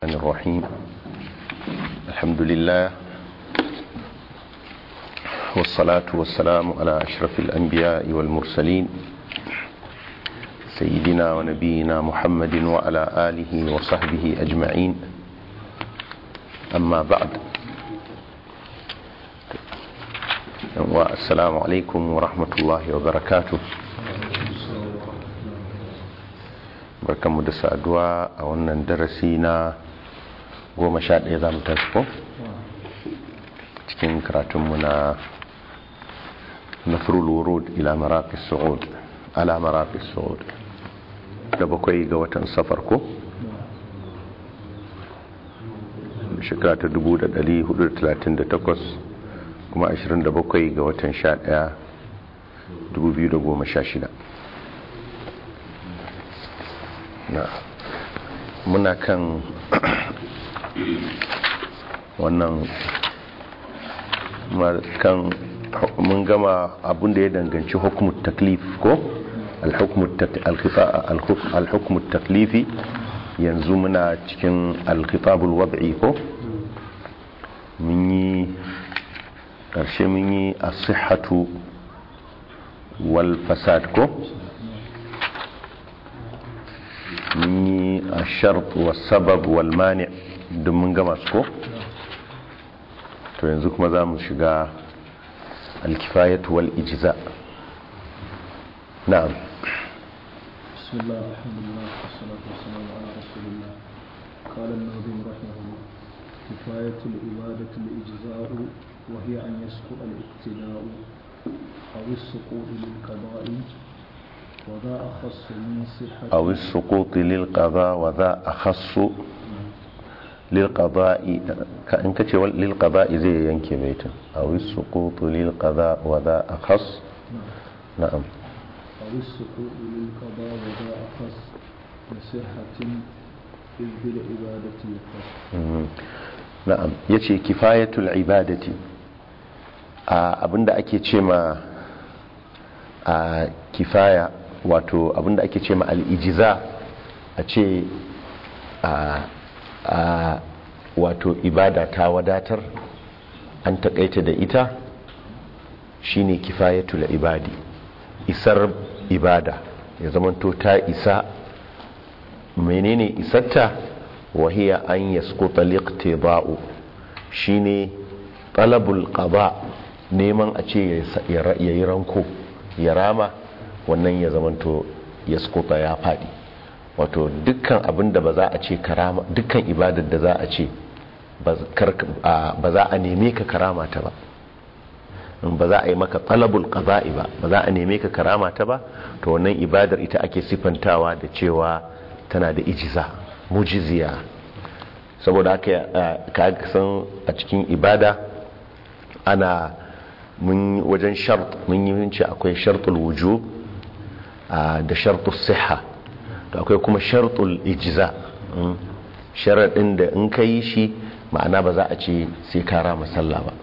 الرحمن الرحيم الحمد لله والصلاة والسلام على أشرف الأنبياء والمرسلين سيدنا ونبينا محمد وعلى آله وصحبه أجمعين أما بعد والسلام عليكم ورحمة الله وبركاته barkanmu da saduwa a wannan darasi na goma sha ɗaya za mu tashi ko cikin karatunmu na nafrul wurud ila maraqis su'ud ala maraqis su'ud da bakwai ga watan safar ko shekara ta 1438 kuma 27 ga watan 11 2016 na muna kan wannan kan mun gama abin da ya danganci hukumar taklif ko alhukumar taklifi yanzu muna cikin alkitabul wad'i ko mun yi ƙarshe mun yi asihatu wal fasad ko mun yi a shart wa sabab wal mani don mun gama su ko to yanzu kuma za mu shiga alkifayatu wal ijiza na'am بسم الله الحمد لله والصلاة والسلام على رسول الله قال الناظم رحمه الله كفاية العبادة الإجزاء وهي أن يسقط الاقتداء أو السقوط للقضاء وذا أخص من صحة أو السقوط للقضاء وذا أخص للقضاء إن كتش للقضاء زي ينكي بيتا أو السقوط للقضاء وذا أخص نعم أو السقوط للقضاء وذا أخص لصحة إذ بالعبادة يخص مم. na'am yace kifayatul ibadati a abinda ake ce ma a kifaya wato abinda ake ce ma al'ijiza a ce a a wato ibada ta wadatar an takaita da ita shine kifayatul ibadi isar ibada ya zamanto ta isa menene isarta wahiya an yaskuta liqtida'u shine talabul qada neman a ce yayi ranko ya rama wannan ya zamanto yaskuta ya fadi wato dukkan abin da ba za a ce karama dukkan ibadar da za a ce ba za a neme ka karama ta ba ba za a yi maka talabul qada'i ba ba za a neme ka karama ta ba to wannan ibadar ita ake sifantawa da cewa tana da ijiza mujiziya saboda haka ka san a cikin ibada ana mun wajen shart mun yi ce akwai shartul wujub da shartul siha to akwai kuma shartul ijza sharadin da in ka yi shi ma'ana ba za a ce sai ka rama sallah ba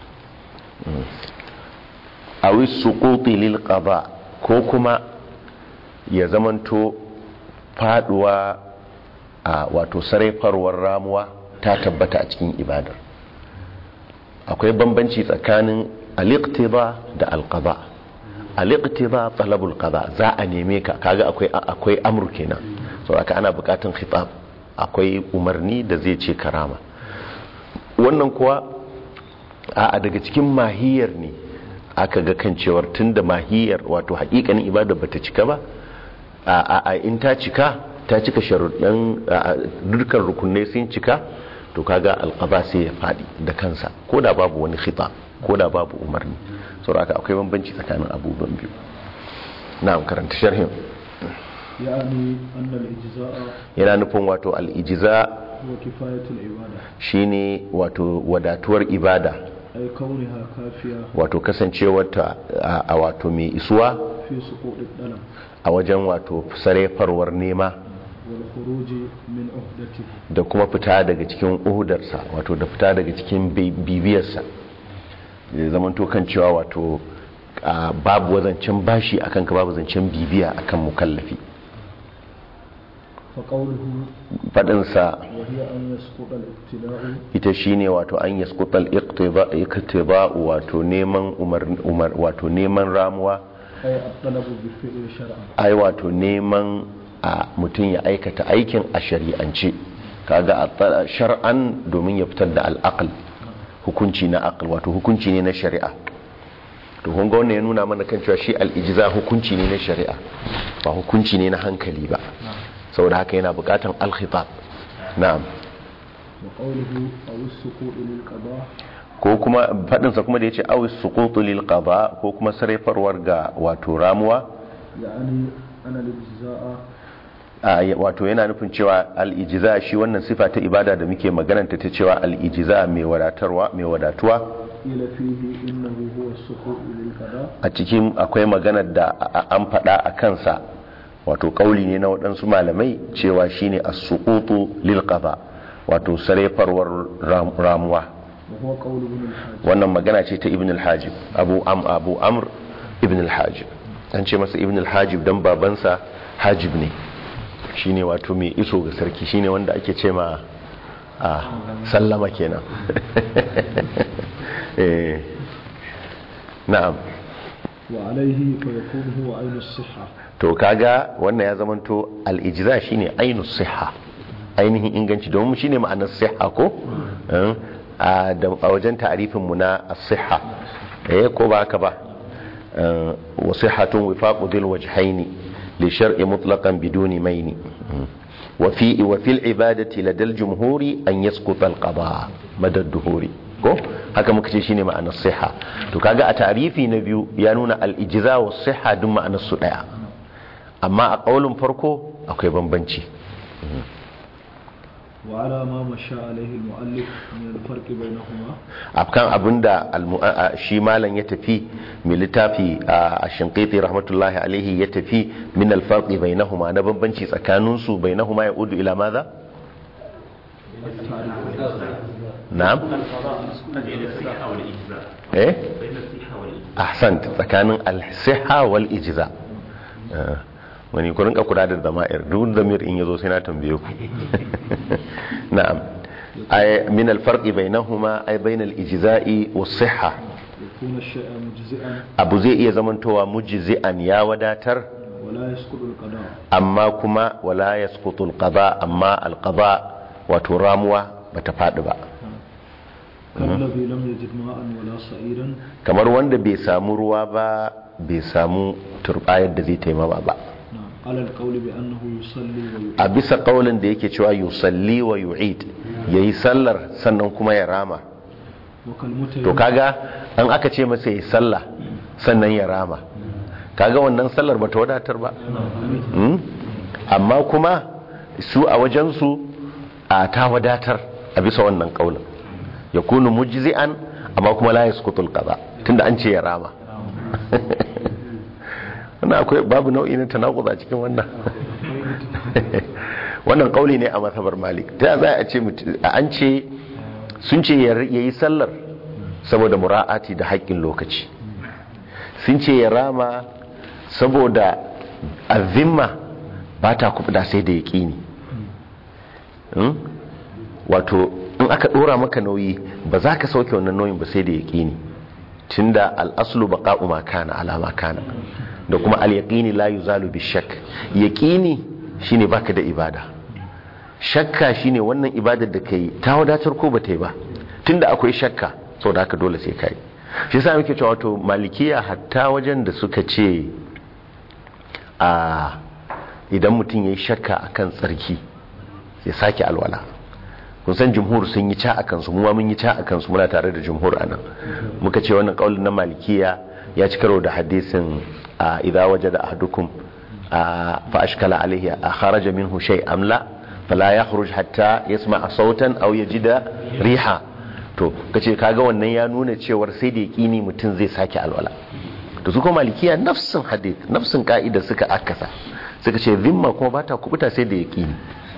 awi suquti lil qada ko kuma ya zamanto faduwa a wato sarrafarwar ramuwa ta tabbata a cikin ibadar akwai bambanci tsakanin al-iqtida da al-qada al-iqtida talabul qada za a neme ka kaga akwai akwai amru kenan saboda ana bukatun khitab akwai umarni da zai ce karama wannan kuwa a daga cikin mahiyar ne aka ga kan cewar tunda mahiyar wato hakikanin ibada bata cika ba a in ta cika ta cika sharuɗan dukkan rukunai sun cika to kaga alƙaba sai ya faɗi da kansa ko da babu wani khita ko da babu umarni saboda haka akwai bambanci tsakanin abubuwan biyu na karanta sharhin يعني أن الإجزاء yana nufin wato al'ijiza هو كفاية العبادة shine wato wadatuwar ibada أي كونها كافية wato kasancewarta a- a wato mai isuwa في سقوط الدلم a wajen wato sarefarwar nema والخروج من عهدته da kuma fita daga cikin uhudarsa wato da fita daga cikin bi- bibiyarsa da zaman kan cewa wato a, babu wazancen bashi akan ka babu zancen bibiya akan mukallafi فقوله fadinsa وهي أن يسقط الابتلاء ita shine wato an yaskutal iqtiba wato neman umar umar wato neman ramuwa أي الطلب بالفعل شرعا ai wato neman a mutum ya aikata aikin a shari'ance kaga a tsara- shar'an domin ya fitar da al'aql hukunci na aql wato hukunci ne na shari'a to kun ga wannan ya nuna mana kan cewa shi al'ijiza hukunci ne na shari'a ba hukunci ne na hankali ba saboda haka yana bukatan al-khitab na'am وقوله أو السقوط للقضاء ko kuma fadinsa kuma da yace awis suqutu lil qada ko kuma sarrafarwar ga wato ramuwa يعني أن الإجزاء a ya- wato yana nufin cewa al-ijza shi wannan sifa ta ibada da muke magananta ta cewa al-ijza mai wadatarwa mai wadatuwa قيل فيه إنه هو السقوط للقضاء a cikin akwai maganar da a- a- an faɗa a kansa wato kauli ne na waɗansu malamai cewa shine as-suqutu lil qada wato sarrafarwar ram- ramuwa وهو قول ابن الحاج wannan magana ce ta ibn al-hajib abu am abu amr ibn al-hajib an ce masa ibn al-hajib dan babansa hajib ne shine wato mai iso ga sarki shine wanda ake ce ma a sallama kenan eh na'am وعليه فيكون هو عين الصحة to kaga wannan ya zamanto al-ijza shine ainus siha ainihin inganci domin shine ma'anar siha ko Eh, a da- a wajen ta'arifin mu na as-siha eh ko ba haka ba Eh, wa sihhatun wifaqu dhil wajhaini li shar'i mutlaqan biduni maini Mm. wa fi wa fil ibadati ladal jumhuri an yasquta al-qada madad duhuri ko haka muka ce shine ma'anar siha to kaga a ta'arifi na biyu ya nuna al-ijza wa siha duk ma'anar su daya amma a ƙaunin farko akwai bambanci وعلى ما مشى عليه المؤلف من الفرق بينهما afkan abinda almu- a- a- shi malam ya tafi mai littafi a shinqiti rahmatullahi alaihi ya tafi min alfarqi bainahuma na bambanci tsakaninsu bainahuma ya udu ila maza na'am eh ahsant tsakanin al-sihha wal ijza Eh, wani ku rinka kula da zama'ir duk zamir in yazo sai na tambaye ku na'am ay min al-farqi bainahuma ay bain al-ijza'i was-sihha يكون الشيء مجزئا abu zai iya zamantowa mujzi'an ya wadatar ولا يسقط القضاء amma kuma wala yasqutu al-qada amma al-qada wato ramuwa bata fadi ba كالذي لم يجد ماء ولا صعيدا kamar wanda bai samu ruwa ba bai samu turbayar da zai taimama ba نعم على القول بأنه يصلي ويؤمن a bisa kaulin da yake cewa yusalli wa yu'id yayi sallar sannan kuma ya rama وكالمتيمم to kaga an aka ce masa yayi sallah sannan ya rama kaga wannan sallar bata wadatar ba Hmm? amma kuma su a wajensu a ta wadatar a bisa wannan kaulin ya kunu mujzi'an amma kuma la yasqutul qada tunda an ce ya rama wannan akwai babu nau'i na tanakuza cikin wannan wannan kauli ne a masabar malik ta za a ce mutu- a an ce sun ce ya yi sallar saboda mura'ati da haƙƙin lokaci sun ce ya rama saboda azimma ba ta kuɓuda sai da yaƙini Hmm? wato in aka ɗora maka nauyi ba za ka sauke wannan nauyin ba sai da yaƙini tunda al'aslu baqa'u ma kana ala ma kana da kuma al-yaqini la yuzalu bi shakk yaqini shine baka da ibada shakka shine wannan ibadar da kai ta wadatar ko ba ta yi ba tunda akwai shakka saboda haka dole sai kai shi yasa muke cewa wato malikiya hatta wajen da suka ce a idan mutum yayi shakka akan tsarki ya sake alwala kun san jumhur sun yi ca a kansu mu ma mun yi ca a kansu muna tare da jumhur anan muka ce wannan kaulin na malikiya ya ci karo da hadisin a idza wajada ahadukum a fa ashkala alayhi a kharaja minhu shay am la fala yakhruj hatta yasma'a sautan aw yajida riha to kace kaga wannan ya nuna cewar sai da yaqini mutum zai sake alwala to su kuma malikiya nafsin hadith nafsin ka'ida suka akasa suka ce zimma kuma bata kubuta sai da yaqini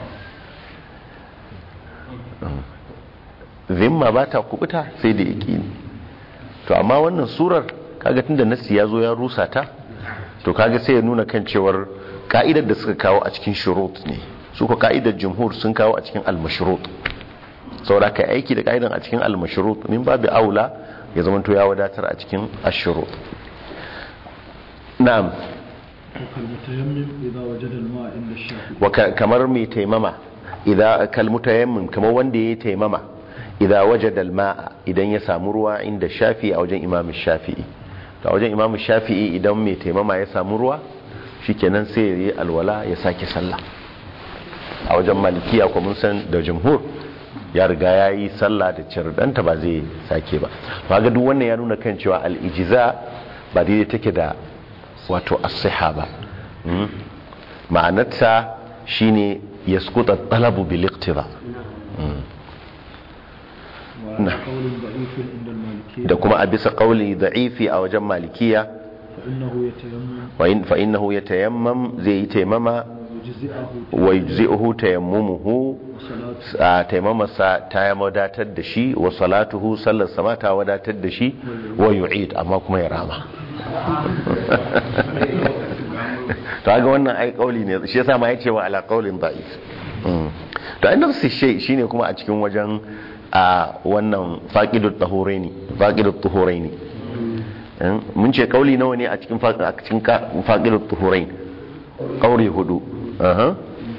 zimma ba ta kubuta sai da yaƙini to amma wannan surar kaga tunda nasi ya zo ya rusa ta to kaga sai ya nuna kan cewar ka'idar da suka kawo a cikin shurut ne su ko ka'idar jumhur sun kawo a cikin al-mashrut saboda ka aiki da ka'idan a cikin al-mashrut min babu aula ya zama to ya wadatar a cikin ash-shurut na'am وكالمتيمم إذا وجد الماء عند الشافعي wa ka- kamar mai taimama idza kal mutayammim kamar wanda yayi taimama idza wajada al-ma'a idan ya samu ruwa inda shafi'i a wajen imam shafi'i to a wajen imam shafi'i idan mai taimama ya samu ruwa shikenan sai ya yi alwala ya sake sallah a wajen malikiya ko mun san da jumhur ya riga ya yi sallah da cirdanta ba zai sake ba ba ga duk wannan ya nuna kan cewa al-ijza ba daidai take da wato as-siha ba Mm. ma'anarta shine yasquta talabu bil iqtida وعلى قول ضعيف عند المالكية da kuma a bisa qauli da'ifi a wajen malikiya فإنه يتيمم wa in fa innahu yatayammam zai yi taimama ويجزئه wa yujzi'uhu tayammumuhu وصلاته a taimamarsa ta ya wadatar da shi wa salatuhu sallar sama ta wadatar da shi wa yu'id amma kuma ya rama to ga wannan ai kauli ne shi yasa ma yace wa ala qaulin da'if Mm. to ai nafsi shay shine kuma a cikin wajen a wannan faqidut tahuraini faqidut tahuraini Mm. mun ce kauli nawa ne a cikin faqi- a cikin ka- faqidut tahurain kauli hudu aha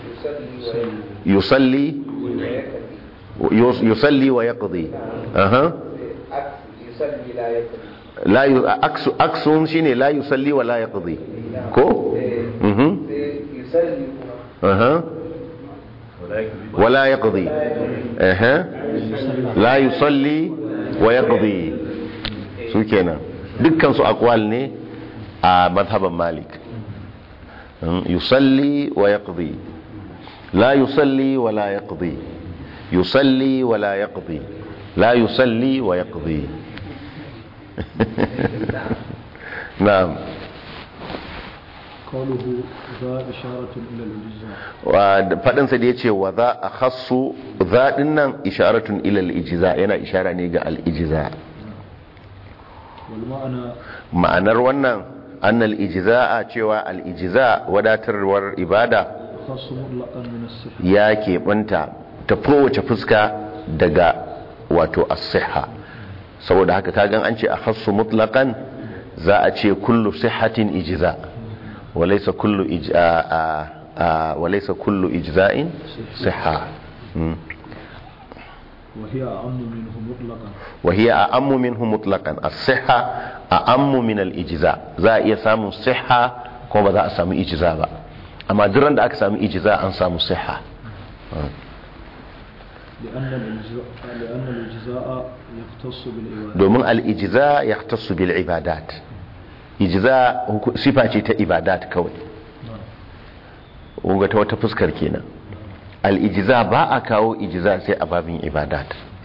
yusalli yus- yusalli wa yaqdi aha يصلي لا يقضي la yu aksu aksun shine la yusalli wa la yaqdi ko mhm يصلي aha wala yaqdi aha la yusalli wa yaqdi su kenan dukkan su aqwal ne a madhaban malik Mm, yusalli wa yaqdi la yusalli wa la yaqdi yusalli wa la yaqdi la yusalli wa yaqdi na'am قوله ذا إشارة إلى الإجزاء wa faɗinsa da ya ce wa za a hassu zaɗin nan isharatun ilal ijiza yana ishara ne ga al'ijiza والمعنى ma'anar wannan annal ijiza a cewa al'ijiza wadatarwar ibada خاص مطلقا من الصحة ya keɓanta ta kowace fuska daga wato as-siha saboda haka kagan an ce a hassu mutlaqan za a ce kullu sihatin ijiza walaysa kullu ij- a- a- a- walaysa kullu ijza'in siha Mm. وهي أعم منه مطلقا وهي أعم منه مطلقا الصحة أعم من الإجزاء za a iya samun siha kuma ba za a samu ijiza ba amma duran da aka samu ijiza an samu siha لأن الإجزاء لأن الإجزاء يختص بالعبادة domin al'ijiza ya tasu bil ibadat ijiza huku- sifa ce ta ibadat kawai kunga ta wata fuskar kenan al'ijiza ba a kawo ijiza sai a babin ibadat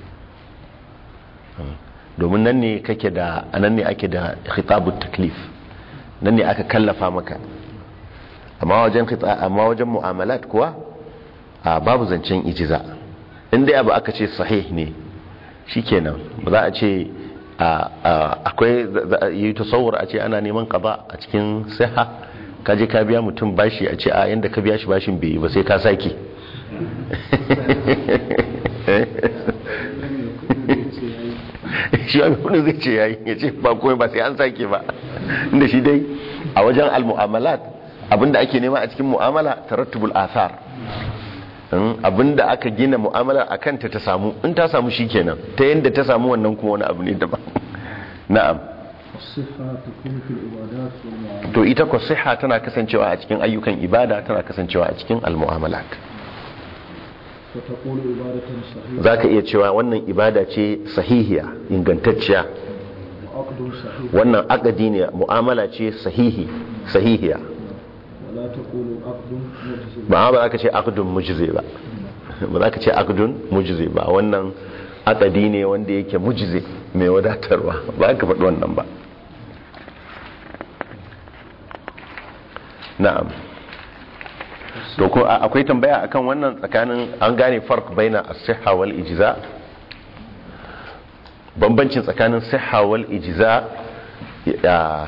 domin nan ne kake da nan ne ake da khitabut taklif nan ne aka kallafa maka amma wajen khita- amma wajen mu'amalat kuwa a babu zancen ijiza inda abu aka ce sahih ne shikenan ba za a ce a- a- akwai za- za- yi tasawur a ce ana neman qada a cikin siha ka je ka biya mutum bashi a ce a yanda ka biya shi bashin bai yi ba sai ka sake shi wani kudin zai ce yayi ya ce ba komai ba sai an sake ba inda shi dai a wajen al-mu'amalat abinda ake nema a cikin mu'amala tarattubul athar in abinda aka gina mu'amala a kanta ta samu in ta samu shikenan ta yadda ta samu wannan kuma wani abu ne daban na'am الصحة تكون في العبادات والمعاملات to ita ko siha tana kasancewa a cikin ayyukan ibada tana kasancewa a cikin al-mu'amalat فتقول عبادة صحيحة zaka iya cewa wannan ibada ce sahihiya ingantacciya وعقد صحيح wannan akadi ne mu'amala ce sahihi sahihiya ولا تقول عقد مجزم ba ba za ka ce akdun mujzi ba ba za ka ce akdun mujzi ba wannan akadi ne wanda yake mujzi mai wadatarwa ba ka faɗi wannan ba na'am to ko a- akwai tambaya akan wannan tsakanin an gane farq baina as-sihha wal ijza bambancin tsakanin sihha wal ijza ya-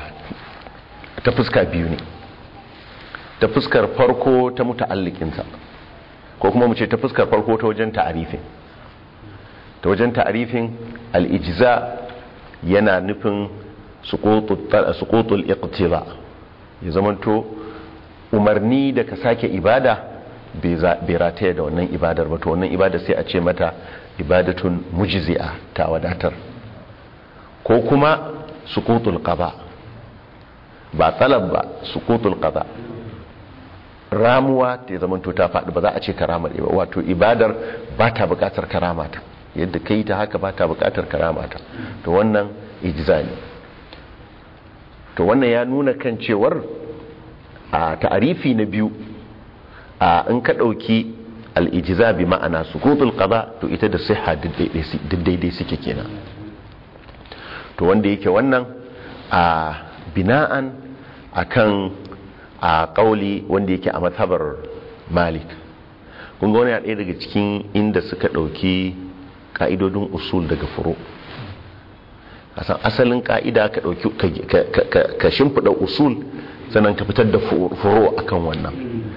ta fuska biyu ne ta fuskar farko ta muta'allikinsa ko kuma mu ce ta fuskar farko ta wajen ta'arifin ta wajen ta'arifin al-ijza yana nufin suqutul iqtida ya zamanto umarni da ka sake ibada bai rataya da wannan ibadar ba to wannan ibada sai a ce mata ibadatun mujzi'a ta wadatar ko kuma suqutul qada ba talab ba suqutul qada ramuwa ta zamanto ta faɗi ba za a ce karamar ba wato ibadar ba ta buƙatar karamata yadda kai ta haka ba ta buƙatar karamata to wannan ijza ne to wannan ya nuna kan cewar a ta'arifi na biyu a in ka ɗauki al'ijiza bi ma'ana sukutul qada to ita da siha duk daidai suke kenan to wanda yake wannan a bina'an akan a ƙauli wanda yake a mazhabar malik kun ga wani ɗaya daga cikin inda suka ɗauki ƙa'idodin usul daga furo kasan asalin ƙa'ida ka ɗauki ka shimfiɗa usul sannan ka fitar da furo akan wannan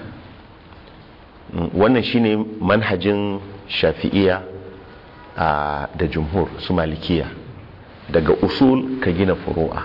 wannan shine manhajin shafi'iya da jumhur su malikiya daga usul ka gina furu'a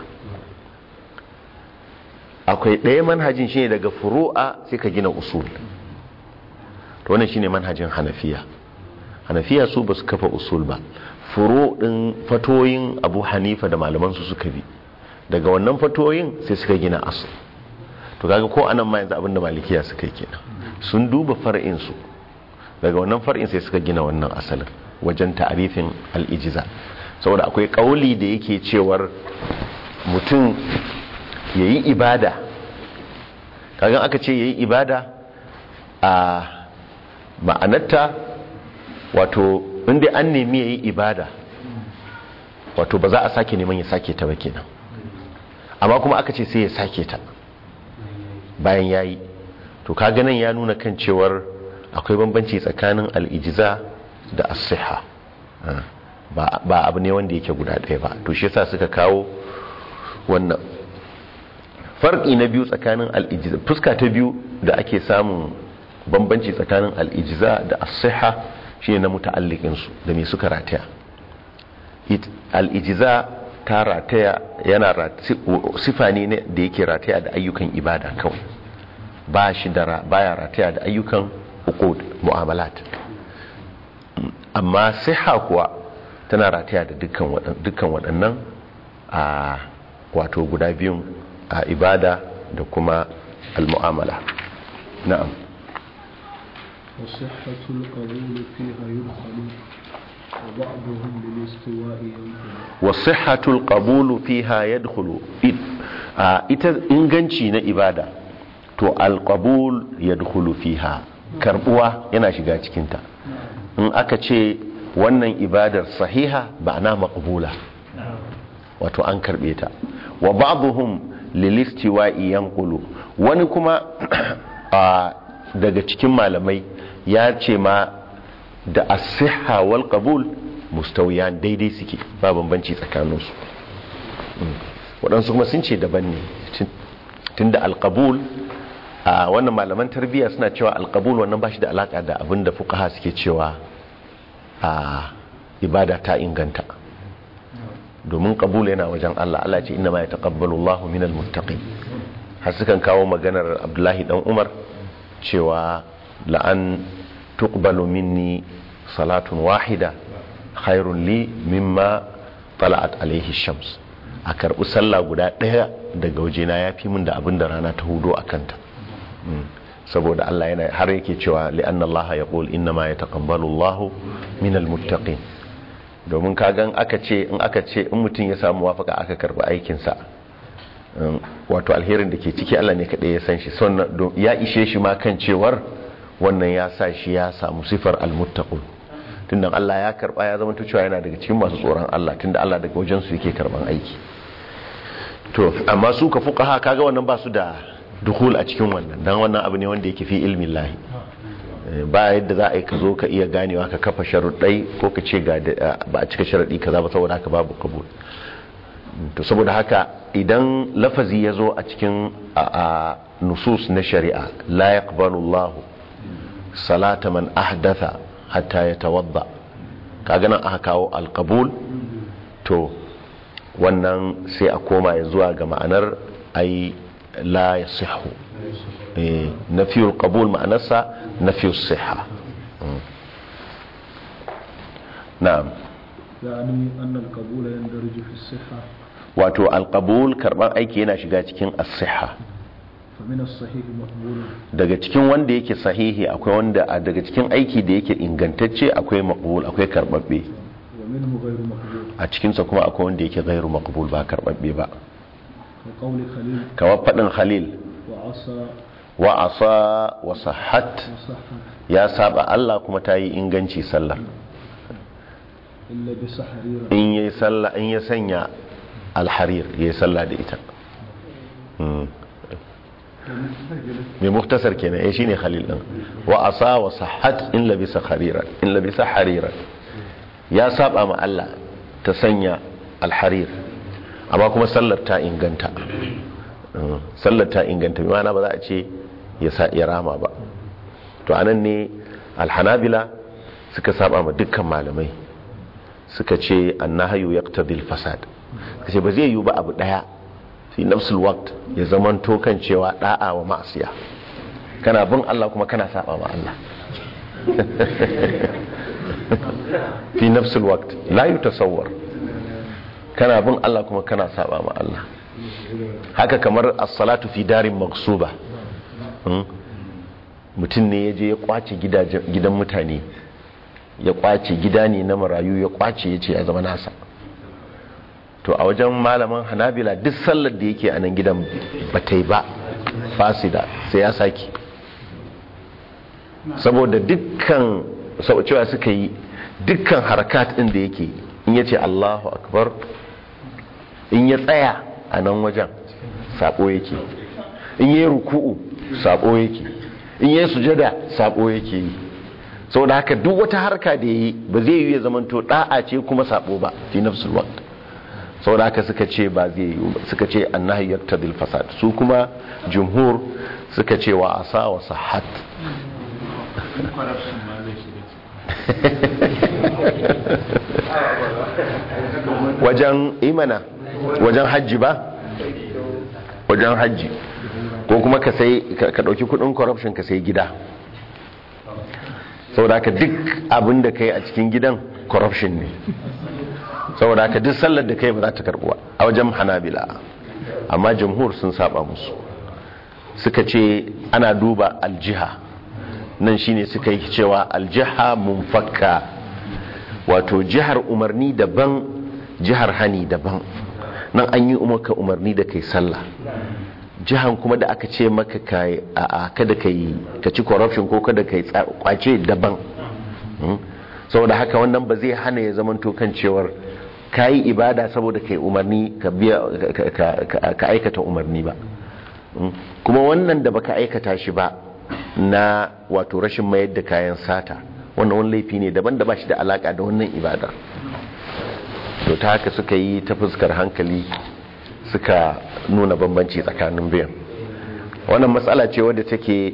akwai ɗaya manhajin shine daga furu'a sai ka gina usul to wannan shine manhajin hanafiya hanafiya su ba su kafa usul ba furo ɗin fatoyin abu hanifa da malamansu suka bi daga wannan fatoyin sai suka gina asul to kaga ko anan ma yanzu abinda malikiya suka yi kenan sun duba far'insu daga wannan far'in sai suka gina wannan asalin wajen ta'arifin al'ijiza saboda akwai kauli da yake cewar mutum ya yi ibada kagan aka ce ya yi ibada a ma'anarta wato inda an nemi ya yi ibada wato ba za a sake neman ya sake ta ba kenan amma kuma aka ce sai ya sake ta bayan ya yi to kaga nan ya nuna kan cewar akwai bambanci tsakanin al'ijiza da asiha ba abu ne wanda yake guda ɗaya ba to shi yasa suka kawo wannan farki na biyu tsakanin al'ijiza fuska ta biyu da ake samun bambanci tsakanin al'ijiza da asiha shi ne na muta'allikinsu da mai suka rataya al'ijiza ta rataya yana sifa ne da yake rataya da ayyukan ibada kawai ba shi da baya rataya da ayyukan uqud mu'amalat amma siha kuwa tana rataya da dukkan waɗannan a wato guda biyun a ibada da kuma al-mu'amala na'am وصحة القبول فيها يدخل وبعضهم للاستواء ينقل وصحة القبول فيها يدخل ita inganci na ibada to alqabul yadkhulu fiha karbuwa yana shiga cikinta in aka ce wannan ibadar sahiha ba'ana maqbula wato an karbe ta wa ba'dhum lilistiwa'i yanqulu wani kuma daga cikin malamai ya ce ma da as-sihha wal qabul mustawiyan daidai suke ba bambanci tsakaninsu waɗansu kuma sun ce daban ne tunda alqabul a wannan malaman tarbiyya suna cewa alqabul wannan ba shi da alaka da abin da fuqaha suke cewa a ibada ta inganta domin qabul yana wajen Allah Allah ce inna ma yataqabbalu Allahu minal muttaqin har sukan kawo maganar Abdullahi dan Umar cewa la'an tuqbalu minni salatun wahida khairun li mimma tala'at alaihi shams a karɓi sallah guda ɗaya daga wajena ya fi min da abin da rana ta hudo a kanta saboda Allah yana har yake cewa li'anna Allah ya ƙul inna ma ya taƙambalu Allah min almuttaqin domin kagan aka ce in aka ce in mutum ya samu wafaka aka karɓi aikinsa wato alherin da ke ciki Allah ne kaɗai ya san shi ya ishe shi ma kan cewar wannan ya sa shi ya samu sifar almuttaqun tunda Allah ya karba ya zama cewa yana daga cikin masu tsoron Allah tunda Allah daga wajen su yake karban aiki to amma su ka fuqaha kaga wannan ba su da dukhul a cikin wannan dan wannan abu ne wanda yake fi ilmin lahi ba yadda za a yi ka zo ka iya ganewa ka kafa sharuɗai ko ka ce ga ba a cika sharaɗi kaza ba saboda haka babu kabul to saboda haka idan lafazi ya zo a cikin nusus na shari'a la yaqbalu Allah salata man ahdatha hatta yatawadda kaga nan aka kawo alqabul to wannan sai a koma ya zuwa ga ma'anar ai la yasihu eh nafiyul qabul ma'anarsa nafiyus sihha Mm. na'am يعني أن القبول يندرج في الصحة wato alqabul karban aiki yana shiga cikin as-sihha فمن الصحيح مقبول daga cikin wanda yake sahihi akwai wanda a daga cikin aiki da yake ingantacce akwai maqbul akwai karbabbe ومنه غير مقبول a cikinsa kuma akwai wanda yake gairu maqbul ba karbabbe ba وقول خليل kamar fadin khalil وعصى wa asa wa sahhat وصح ya saba Allah kuma ta yi inganci sallah إلا بسحريرة in yayi sallah in ya sanya alharir yayi sallah da ita Mm. mai muktasar kenan eh shine khalil din wa asa wa sahhat in labisa harira in labisa harira ya saba ma Allah ta sanya alharir amma kuma sallar ta inganta Mm. sallar ta inganta bi ma'ana ba za a ce ya sa ya rama ba to anan ne alhanabila suka saba ma dukkan malamai suka ce annahayu yaqtadil fasad kace ba zai yi ba abu daya fi nafsul waqt ya zaman to kan cewa da'a wa ma'siya kana bin Allah kuma kana saba ma Allah fi nafsul waqt la yutasawwar kana bin Allah kuma kana saba ma Allah haka kamar as-salatu fi darin maghsuba Hmm? mutum ne ya je ya kwace gidajen- gidan mutane ya kwace gida ne na marayu ya kwace ya ce ya zama nasa to a wajen malaman hanabila duk sallar da yake a nan gidan ba ta yi ba fasida sai ya sake saboda dukkan sau cewa suka yi dukkan harakat ɗin da yake in ya ce allahu akbar in ya tsaya a nan wajen sabo yake in yi ruku'u sabo yake in yi sujada sabo yake yi saboda haka duk wata harka da yi ba zai yi ya zamanto da'a ce kuma sabo ba fi nafsul waqt saboda haka suka ce ba zai yi ba suka ce annahi yaqtadil fasad su kuma jumhur suka ce wa asa wa sahat wajen imana wajen hajji ba wajen hajji ko kuma ka sai ka dauki kudin corruption ka sai gida saboda haka duk abin da kai a cikin gidan corruption ne saboda haka duk sallar da kai ba za ta karbuwa a wajen hanabila amma jamhur sun saba musu suka ce ana duba aljiha nan shine suka yi cewa aljiha munfakka wato jihar umarni daban jihar hani daban nan an yi umarka umarni da kai sallah jihan kuma da aka ce maka kai a kada kai ka ci corruption ko kada kai kwace daban saboda haka wannan ba zai hana ya zamanto kan cewar ka yi ibada saboda kai umarni ka biya ka aikata umarni ba kuma wannan da baka aikata shi ba na wato rashin mayar da kayan sata wannan wani laifi ne daban da ba shi da alaka da wannan ibadar to ta haka suka yi ta fuskar hankali suka nuna bambanci tsakanin biyan wannan matsala ce wadda take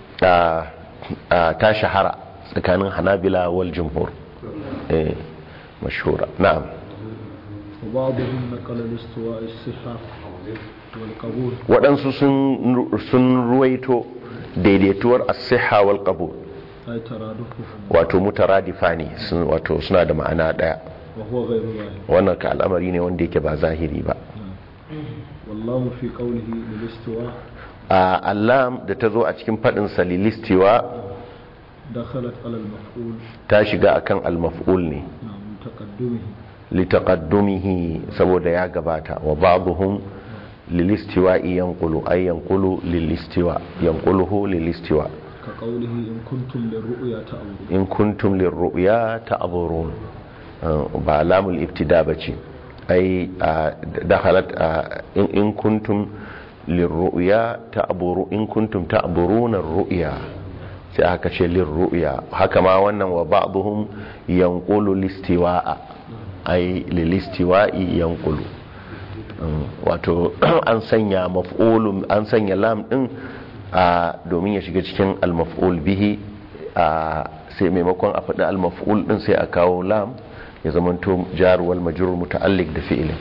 ta shahara tsakanin hanabila wal jumhur mashhura na'am وبعضهم نقل الاستواء الصحة والقبول waɗansu sun ruwaito daidaituwar as-sihha wal qabul أي ترادفه wato mutaradifa ne sun- wato suna da ma'ana ɗaya وهو غير ظاهر wannan ka al'amari ne wanda yake ba zahiri ba والله في قوله للاستواء a allam da ta zo a cikin faɗin salilistiwa دخلت على المفعول ta shiga akan al-maf'ul ne نعم تقدمه litaqaddumihi saboda ya gabata wa ba'dhum lilistiwa'i yanqulu ay yanqulu lilistiwa yanquluhu lilistiwa كقوله إن كنتم للرؤيا تعبدون in kuntum lirru'ya ta'burun Uh, ba lamul ibtida bace ai uh, dakhalat uh, in in kuntum lirru'ya ta'buru in kuntum ta'buruna ar-ru'ya sai aka ce lirru'ya haka ma wannan wa ba'dhum yanqulu listiwa'a ai lilistiwa'i yanqulu Um, wato an sanya maf'ulun an sanya lam din a domin ya shiga cikin al-maf'ul bihi a sai maimakon a faɗi al-maf'ul din sai a kawo lam ya zamanto jar wal majrur muta'alliq da fi'ilin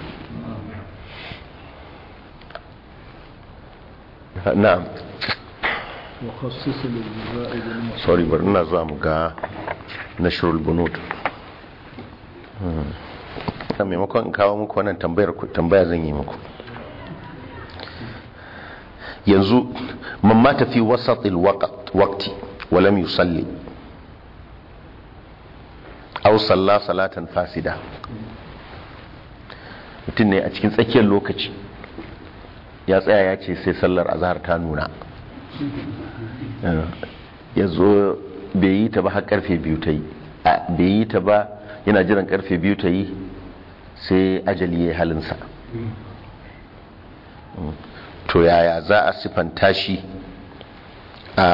na'am وخصص للجزاء بالمقصود sorry bari ina zuwa mu ga nashrul bunud Hmm. maimakon in kawo muku wannan tambayar ku- tambaya zan yi muku yanzu man mata fi wasatil waqt waqti wa lam yusalli aw salla salatan fasida mutum ne a cikin tsakiyar lokaci ya tsaya ya ce sai sallar azhar ta nuna ya zo bai yi ta ba har karfe biyu ta yi a bai yi ta ba yana jiran karfe biyu ta yi sai ajali ya yi halinsa to yaya za a siffanta shi a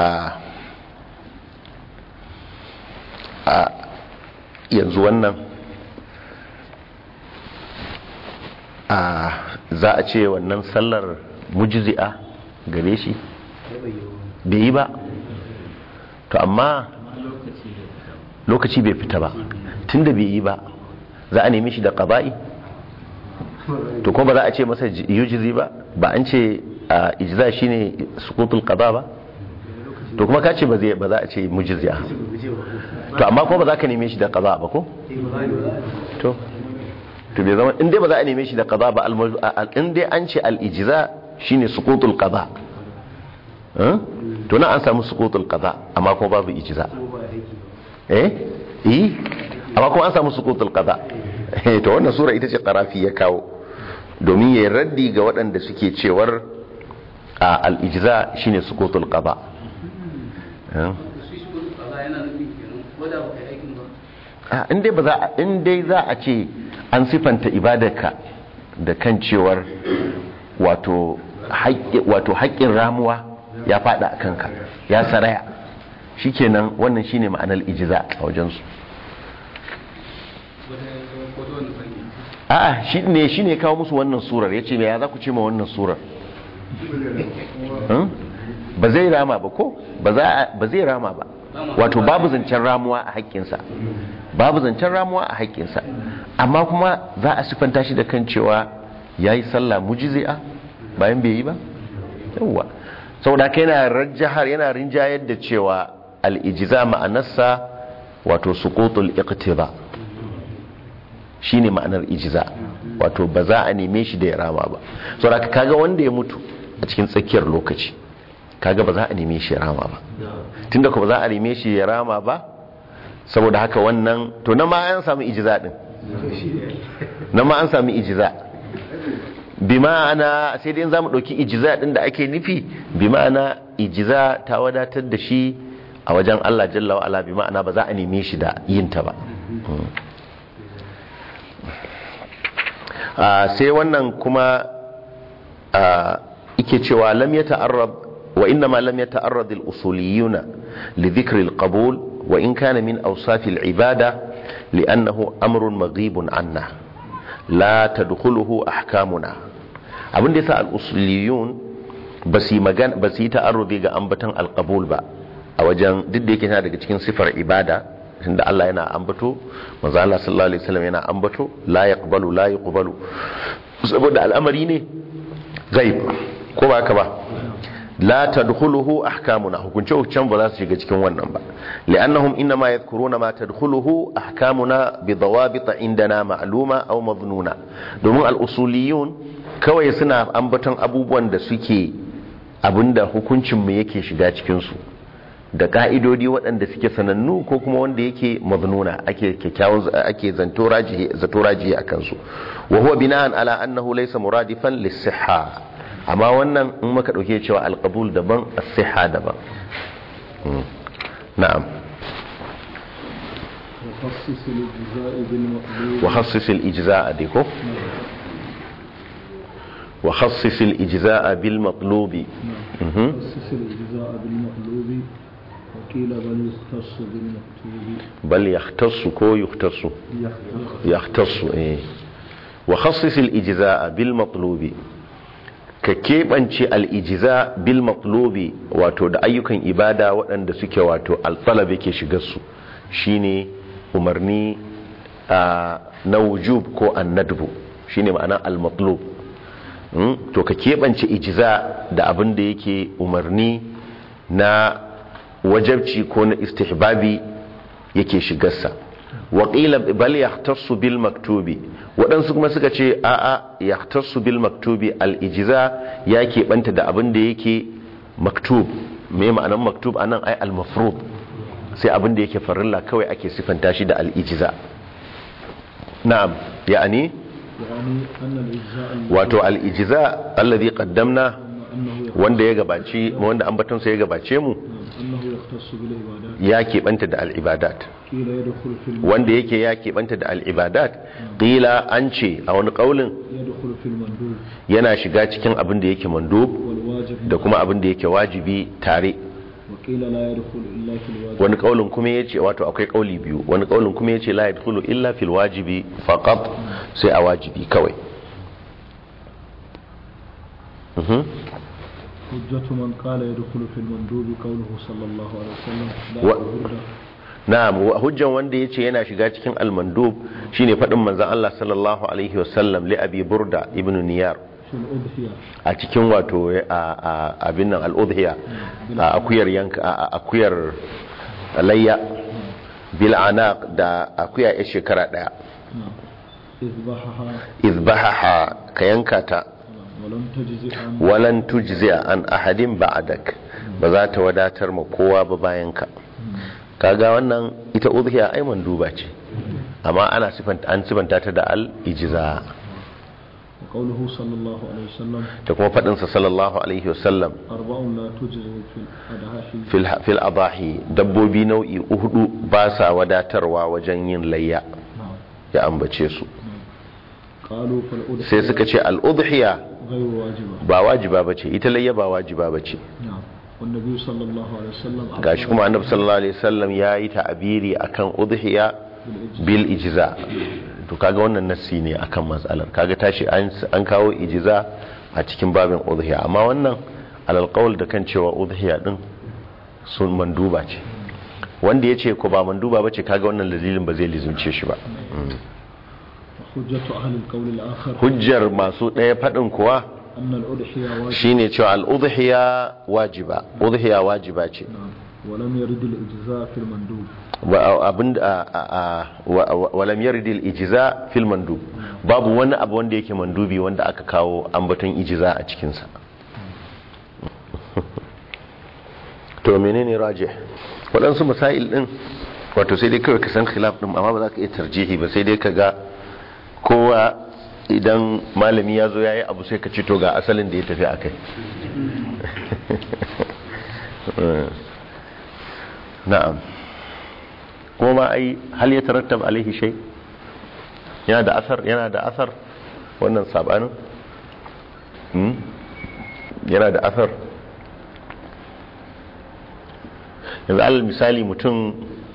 a yanzu wannan a za a ce wannan sallar mujizi'a gare shi bai yi ba to amma lokaci bai fita ba tunda bai yi ba za a nemi shi da ƙaba'i to kuma ba za a ce masa yujizi ba ba an ce a ijza shine sukutul qada ba to kuma ka ce ba zai ba za a ce mujiziya to amma kuma ba za ka neme shi da qada ba ko to to bai zama in dai ba za a neme shi da qada ba al- al- in dai an ce al ijza shine sukutul qada eh? to na an samu sukutul qada amma kuma babu ijza eh eh amma kuma an samu sukutul qada eh to wannan sura ita ce qarafi ya kawo domin ya raddi ga waɗanda suke cewar a al-ijza shine sukutul qada eh a in dai ba za a in dai za a ce an sifanta ibadarka da kan cewar wato haƙƙi wato haƙƙin ramuwa ya fada a kanka ya saraya shikenan wannan shine ma'anar ijza a wajensu a'a shi ne shi ne kawo musu wannan surar yace me ya za ku ce ma wannan surar Hmm? ba zai rama ba ko ba za a- ba zai rama ba wato babu zancen ramuwa a haƙƙinsa babu zancen ramuwa a haƙƙinsa amma kuma za a sifanta shi da kan cewa ya yi sallah mujizi'a bayan bai yi ba yawwa saboda haka yana rajahar yana rinjayar da cewa al-ijza ma'anarsa wato suqutul iqtiba shine ma'anar ijza wato ba za a neme shi da ya rama ba saboda haka kaga wanda ya mutu a cikin tsakiyar lokaci kaga ba za a neme shi ya rama ba tunda ko ba za a neme shi ya rama ba saboda haka wannan to na ma an samu ijza din na ma an samu ijza bi ma'ana sai dai za mu ɗauki ijiza ɗin da ake nufi bi ma'ana ijiza ta wadatar da shi a wajen Allah jalla wa'ala bi ma'ana ba za a neme shi da yin ta ba Ah, sai wannan kuma ah, ike cewa lam ya ta'arrad wa inna ma lam ya ta'arrad al-usuliyuna li dhikri al-qabul wa in kana min awsaf al-ibada li'annahu amrun maghibun anna la tadkhuluhu ahkamuna abin da yasa al-usuliyun ba su yi magana ba su yi ta'arrudi ga ambaton al-qabul ba a wajen duk da yake yana daga cikin sifar ibada tunda Allah yana ambato manzo Allah sallallahu alaihi wasallam yana ambato la yaqbalu la yuqbalu saboda al'amari ne ghaib ko ba haka ba la tadkhuluhu ahkamuna hukunce hukuncen ba za su shiga cikin wannan ba li'annahum inma yadhkuruna ma tadkhuluhu ahkamuna bi dawabit indana ma'luma aw madhnuna domin al-usuliyun kawai suna ambaton abubuwan da suke abinda hukuncin mu yake shiga cikin su da ka'idodi waɗanda suke sanannu ko kuma wanda yake maznuna ake kyakkyawan ake zanto rajihi zato rajihi akan su wa huwa bina'an ala annahu laysa muradifan lis-sihha amma wannan in muka dauke cewa al-qabul daban as-sihha daban Mm. na'am وخصص الإجزاء بالمقدور wa khassis al-ijza'a dai ko wa khassis al-ijza'a bil matlubi Mhm. خصص الإجزاء بالمقلوب وقيل بل يختص بالمكتوب bal yahtassu ko yuhtassu يختص يختص إيه وخصص الإجزاء بالمطلوب ka keɓance al'ijiza bil matlubi wato da ayyukan ibada waɗanda suke wato alfalab yake shigarsu shine umarni a na wujub ko annadbu shine ma'ana al-matlub Mm, to ka keɓance ijiza da abin da yake umarni na wajabci ko na istihbabi yake shigarsa waƙila bal yahtassu bil maktubi waɗansu kuma suka ce a'a yahtassu bil maktubi al-ijiza ya keɓanta da abin da yake maktub me ma'anan maktub anan ai al-mafrud sai abin da yake farilla kawai ake sifanta shi da al-ijiza na'am ya'ani يعني أن الإجزاء wato al-ijiza alladhi qaddamna أنه wanda ya gabaci wanda ambatonsa ya gabace mu أنه يختص بالعبادات ya keɓanta da al'ibadat قيل يدخل في الم... wanda yake ya keɓanta da al'ibadat ƙila an ce a wani ƙaunin يدخل في المندوب yana shiga cikin abin da yake mandub والواجب da kuma abin da yake wajibi tare وقيل لا يدخل إلا في الواجب wani ƙaunin kuma ya ce wato akwai ƙauli biyu wani ƙaunin kuma ya ce la yadkhulu illa fil wajibi faqat sai a wajibi kawai Mhm. حجة من قال يدخل في المندوب قوله صلى الله عليه وسلم لا و- برد na'am wa- hujjan wanda yace yana shiga cikin al-mandub shine fadin manzon Allah sallallahu alaihi wasallam li abi burda ibn niyar في الأضحية a cikin wato a- a- abin nan al-udhiya a akuyar yanka a a- akuyar layya bil anaq da akuya ya shekara daya نعم اذبحها izbahaha ka yanka ta نعم. ولم تجزئ عن walan tujzi'a an ahadin ba'dak ba za ta wadatar ma kowa ba bayan ka kaga wannan ita udhiya ai manduba ce amma ana sifanta an sifanta ta da al-ijza وقوله صلى الله عليه وسلم da kuma fadin sa sallallahu alaihi wasallam أربع لا تجزئ في الأضحى fil fil adahi dabbobi nau'i hudu ba sa wadatarwa wajen yin layya نعم ya ambace su قالوا فالأضحية sai suka ce al-udhiya غير واجبة ba wajiba bace ita layya ba wajiba bace نعم والنبي صلى الله عليه وسلم gashi kuma annabi sallallahu alaihi wasallam yayi ta'abiri akan udhiya bil ijza to kaga wannan nassi ne akan matsalar kaga tashi an an kawo ijza a cikin babin udhiya amma wannan alal qawl da kan cewa udhiya din sun manduba ce wanda yace ko ba manduba bace kaga wannan dalilin ba zai lizumce shi ba حجة أهل القول الآخر hujjar masu ɗaya faɗin kuwa أن الأضحية واجبة shine cewa al udhiya wajiba udhiya wajiba ce نعم ولم يرد الإجزاء في المندوب wa- abin a- a- a- wa- wa- walam yaridil ijiza fil mandub babu wani abu wanda yake mandubi wanda aka kawo ambaton ijiza a cikinsa to menene raje waɗansu masail ɗin wato sai dai kawai ka san khilaf ɗin amma ba za ka iya tarjihi ba sai dai ka ga kowa idan malami ya zo ya yi abu sai ka ci to ga asalin da ya tafi a kai na'am kuma ma ai hal ya tarattab alaihi shay yana da asar yana da asar wannan sabanin hmm? yana da asar yanzu alal misali mutum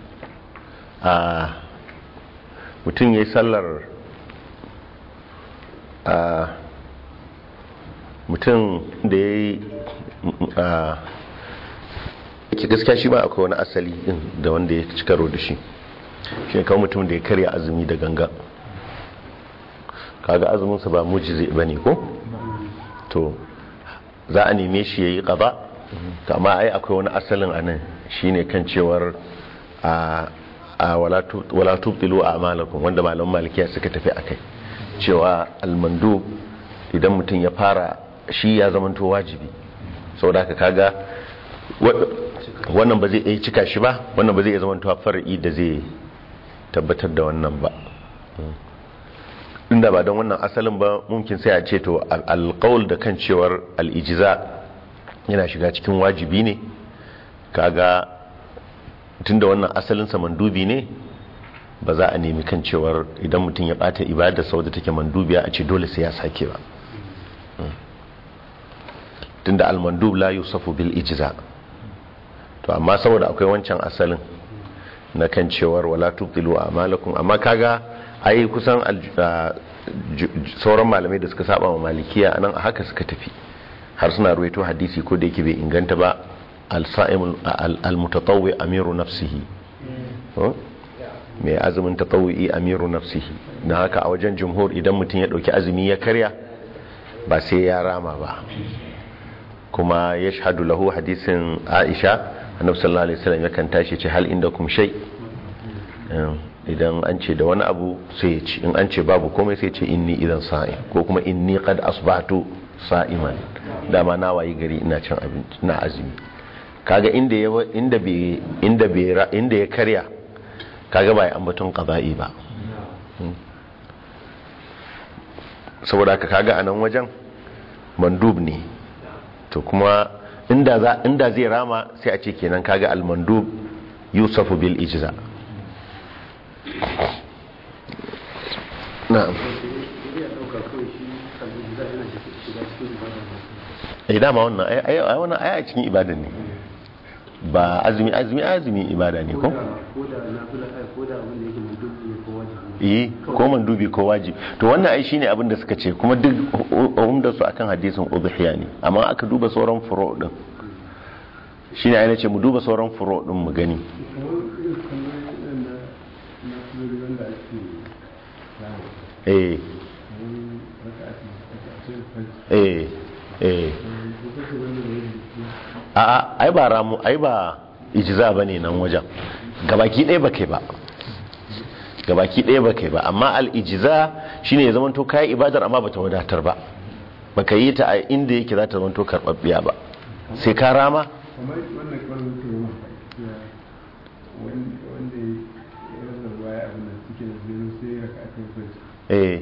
a mutum ya yi sallar a mutum da ya yi ke gaskiya shi ba akwai wani asali din da wanda ya ci karo da shi shi ne kawo mutum da ya karya azumi da ganga kaga azuminsa ba mujizi ba ne ko? to za a neme shi ya yi ƙaba to amma ai akwai wani asalin a nan shi ne kan cewar a a wala tubtilu a amalakun wanda malaman malikiya suka tafi a kai cewa almandu idan mutum ya fara shi ya zamanto wajibi sau da kaga wannan ba zai iya cika shi ba wannan ba zai iya zamanto far'i da zai tabbatar da wannan ba inda ba don wannan asalin ba mumkin sai a ce to alƙawul da kan cewar al'ijiza yana shiga cikin wajibi ne kaga tunda wannan asalinsa mandubi ne ba za a nemi kan cewar idan mutum ya bata ibada sau da take mandubiya a ce dole sai ya sake ba tunda almandub la yusafu bil ijza to amma saboda akwai wancan asalin na kan cewar wala tubtilu a'malakum amma kaga ai kusan sauran malamai da suka saba wa malikiya anan a haka suka tafi har suna ruwaito hadisi ko da yake bai inganta ba al-sa'im al-mutatawwi amiru nafsihi Ko? mai azumin tatawwi amiru nafsihi na haka a wajen jumhur idan mutum ya dauki azumi ya karya ba sai ya rama ba kuma ya shahadu lahu hadisin aisha annabi sallallahu alaihi wasallam yakan tashi ce hal inda kum shay idan an ce da wani abu sai ya ci in an ce babu komai sai ya ce inni idan sa'i ko kuma inni qad asbahtu sa'iman dama na wayi gari ina cin abinci ina azumi kaga inda ya inda bai inda bai ra- inda ya karya kaga ba ya ambaton qada'i ba Hmm. saboda haka kaga a nan wajen mandub ne to kuma inda za inda zai rama sai a ce kenan kaga al-mandub yusafu bil ijza na'am eh dama wannan ai ai ai wannan ai a cikin ibada ne ba azumi azumi azumi ibada ne ko eh ko mandubi ko wajibi to wannan ai shine abin da suka ce kuma duk umda su akan hadisin udhiya ne amma aka duba sauran furo din shine ai nace mu duba sauran furo din mu gani eh eh eh a ai ba ramu ai ba ijza bane nan wajen gabaki ɗaya ba kai ba gabaki ɗaya ba kai ba amma al-ijza shine ya zamanto kai ibadar amma bata wadatar ba baka yi ta a inda yake za ta zamanto karɓaɓɓiya ba sai ka rama kamar wannan kwanan mutum ya mafa wanda ya rasa baya abin da suke da zai sai ya raka akan kwanci eh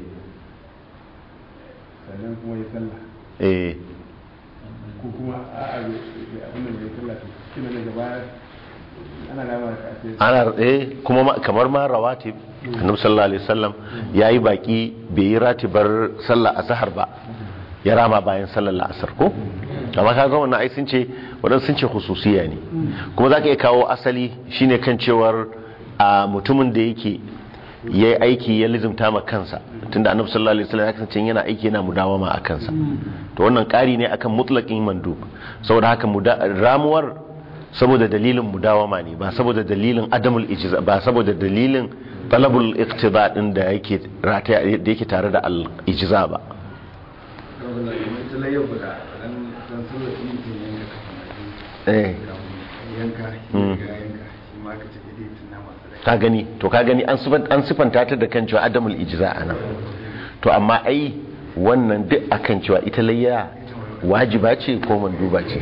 sannan kuma ya sallah eh ko kuma a'a bai abin da bai sallah to kina daga baya ana rama da kasai ana eh kuma ma- kamar ma rawatib annabi sallallahu alaihi wasallam yayi baki bai yi ratibar sallah azhar ba ya rama bayan sallar la'asar ko amma ka ga wannan ai sun ce wadan sun ce khususiya ne kuma zaka iya kawo asali shine kan cewar a mutumin da yake yayi aiki ya lizumta ma kansa tunda annabi sallallahu alaihi wasallam ya kasance yana aiki yana mudawama a kansa to wannan ƙari ne akan mutlaqin mandub saboda haka muda- ramuwar saboda dalilin mudawama ne ba saboda dalilin adamul ijza ba saboda dalilin talabul iqtida din da yake rataya da yake tare da al ijza ba eh Mm. ka gani to ka gani an sifan- an sifanta ta da kan cewa adamul ijza anan to amma ai wannan duk akan cewa ita layya wajiba ce ko manduba ce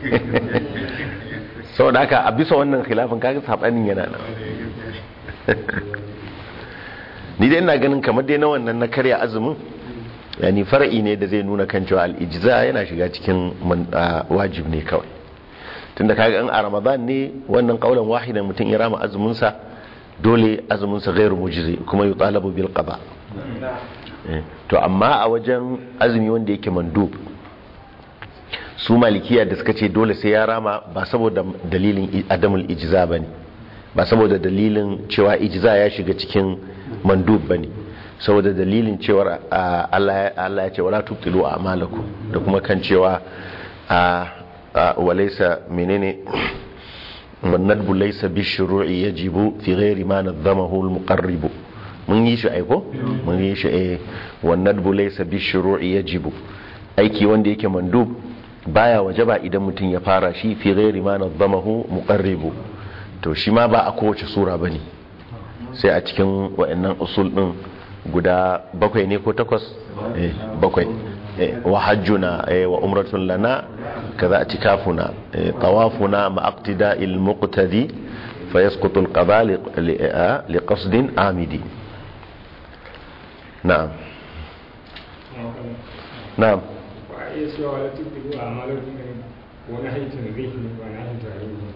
saboda haka a bisa wannan khilafin kaga sabanin yana nan ni dai ina ganin kamar dai na wannan na karya azumin yani far'i ne da zai nuna kan cewa al-ijza yana shiga cikin man- ah, wajib ne kawai tunda kaga in a ramadan ne wannan kaulan wahidan mutum ya rama azumin sa dole azumin sa ghairu mujzi kuma yutalabu bil qada Eh, to amma a wajen azumi wanda yake mandub su malikiya da suka ce dole sai ya rama ba saboda dalilin i- adamul ijza bane ba saboda dalilin cewa ijza ya shiga cikin mandub bane saboda dalilin cewar a, Allah ya- Allah ya ce wala tubtilu a'malakum da kuma kan cewa a a, walaysa menene والندب ليس بالشروع يجب في غير ما نظمه المقرب mun yi shi aiko mun yi shi eh wannan bu laysa bi shuru'i yajibu aiki wanda yake mandub baya wajaba idan mutum ya fara shi fi ghairi ma nadamahu muqarribu to shi ma ba a kowace sura bane sai a cikin wayannan usul din guda bakwai ne ko takwas eh bakwai eh, wa hajjuna eh, wa umratun lana kaza atikafuna eh, tawafuna ma aqtida'il muqtadi فيسقط القضاء لق- ل- آه، لقصد عامدي نعم نعم iya cewa wala tuɗiɗu a malar wani haifin zai ne ba na haifin tarihi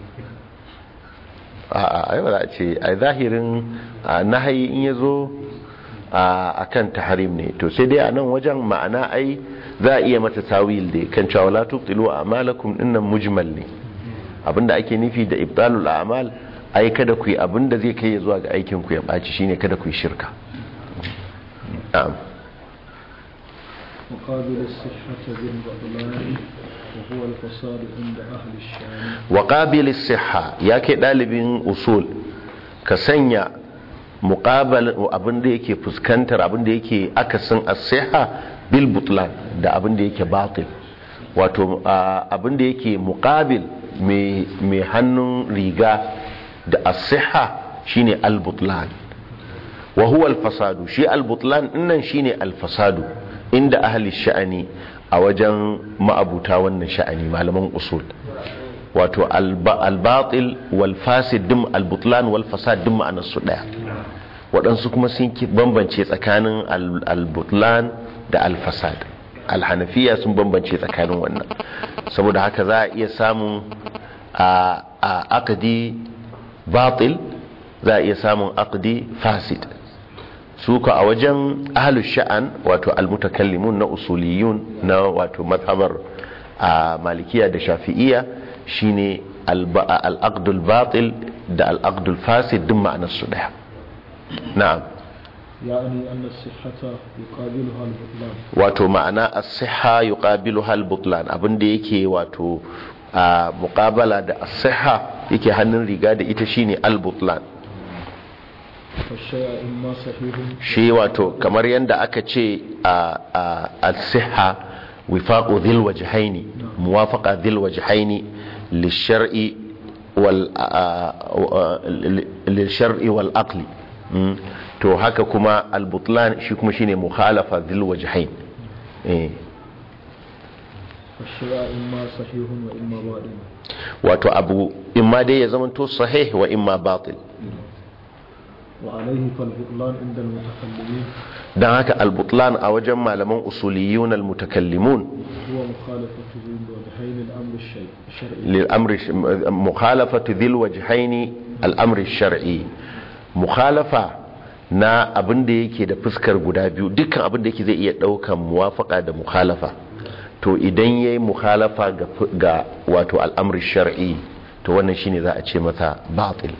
a ai ba za a ce a zahirin a nahayi in ya zo a kan taharim ne to sai dai a nan wajen ma'ana ai za a iya mata tawil da kan cewa la tubtilu a'malakum dinnan mujmal ne abinda ake nufi da ibtalul a'mal ai kada ku yi abinda zai kai ya zuwa ga aikin ku ya baci shine kada ku yi shirka na'am مقابل الصحة بالبطلان وهو الفساد عند أهل الشام wa qabilis siha ya kai dalibin usul ka sanya muqabal abin da yake fuskantar abin da yake akasin as-siha bil butlan da abin da yake batil wato a, abin da yake muqabil mai mai hannun riga da as-siha shine al-butlan wa huwa al-fasadu shi al-butlan dinnan shine al-fasadu inda ahli sha'ani a wajen ma'abuta wannan sha'ani malaman usul wato alba- albatil wal fasid dim albutlan wal fasad dim ma'anar su daya waɗansu kuma sun ki bambance tsakanin al- albutlan da alfasad alhanafiya sun bambance tsakanin wannan saboda haka za a iya samun a a aqdi batil za a iya samun aqdi fasid su ka a wajen ahlus sha'an wato almutakallimun na usuliyun na wato mazhabar a malikiya da shafi'iya shine al-aqdul batil da al-aqdul fasid duk ma'anar su daya na'am يعني أن الصحة يقابلها البطلان wato ma'ana as-sihha yuqabiluha al-butlan abinda yake wato a muqabala da as-sihha yake hannun riga da ita shine al-butlan فالشيء إما صحيح shi wato kamar yadda aka ce a al-sihha wifaqu dhil wajhaini muwafaqa dhil wajhaini lishar'i wal a- a- lishar'i wal aqli Mm. to haka kuma al-butlan shi kuma shine mukhalafa dhil wajhain eh فالشيء إما صحيح وإما باطل wato abu imma dai ya zamanto sahih wa imma batil وعليه فالبطلان عند المتكلمين dan haka al-butlan a wajen malaman usuliyun al-mutakallimun هو مخالفة الوجهين الأمر الشيء الشرعي للأمر مخالفة ذي الوجهين الأمر الشرعي مخالفة na abin da yake da fuskar guda biyu dukkan abin da yake zai iya daukan muwafaka da mukhalafa to idan yayi mukhalafa ga, ga wato al'amri shar'i to wannan shine za a ce masa batil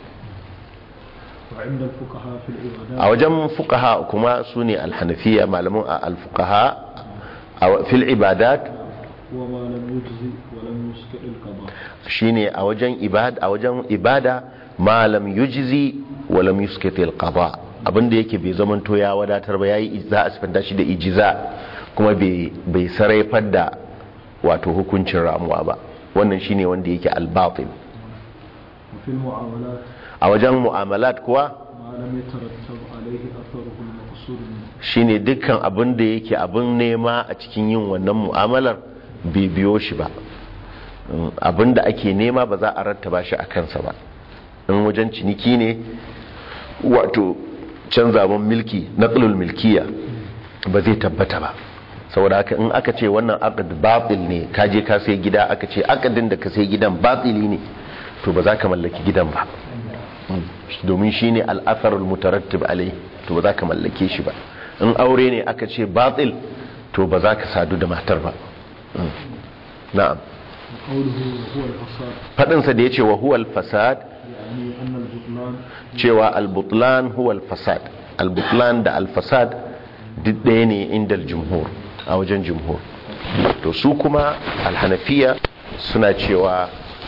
وعند الفقهاء في العبادات a wajen fuqaha kuma sune al-hanafiya malaman al-fuqaha a fil ibadat هو ما لم يجزي ولم يسقط القضاء shine a wajen ibada a wajen ibada ma lam yujzi wa lam yuskiti al-qada abinda yake bai zamanto ya wadatar ba yayi za a sifanta shi da ijiza kuma bai bai sarrafar da wato hukuncin ramuwa ba wannan shine wanda yake al-batil وفي المعاملات a wajen mu'amalat kuwa ما لم يترتب عليه أثره المقصود منه shine dukkan abin da yake abin nema a cikin yin wannan mu'amalar bai biyo shi ba Mm, abin da ake nema ba za a rattaba shi a kansa ba in wajen ciniki ne wato canzawan milki naqlul milkiya ba zai tabbata ba saboda haka in aka ce wannan aqd batil ne ka je ka sai gida aka ce aqdin da ka sai gidan batili ne to ba za ka mallaki gidan ba Mm, domin shine al-atharul mutarattib alai to ba za ka mallake shi ba in aure ne aka ce batil to ba za ka sadu da matar ba Mm. na'am وقوله هو الفساد fadinsa da ya ce wa huwal fasad يعني أن البطلان cewa albutlan huwal fasad albutlan da alfasad duk ɗaya ne inda jumhur a wajen jumhur to su kuma alhanafiya suna cewa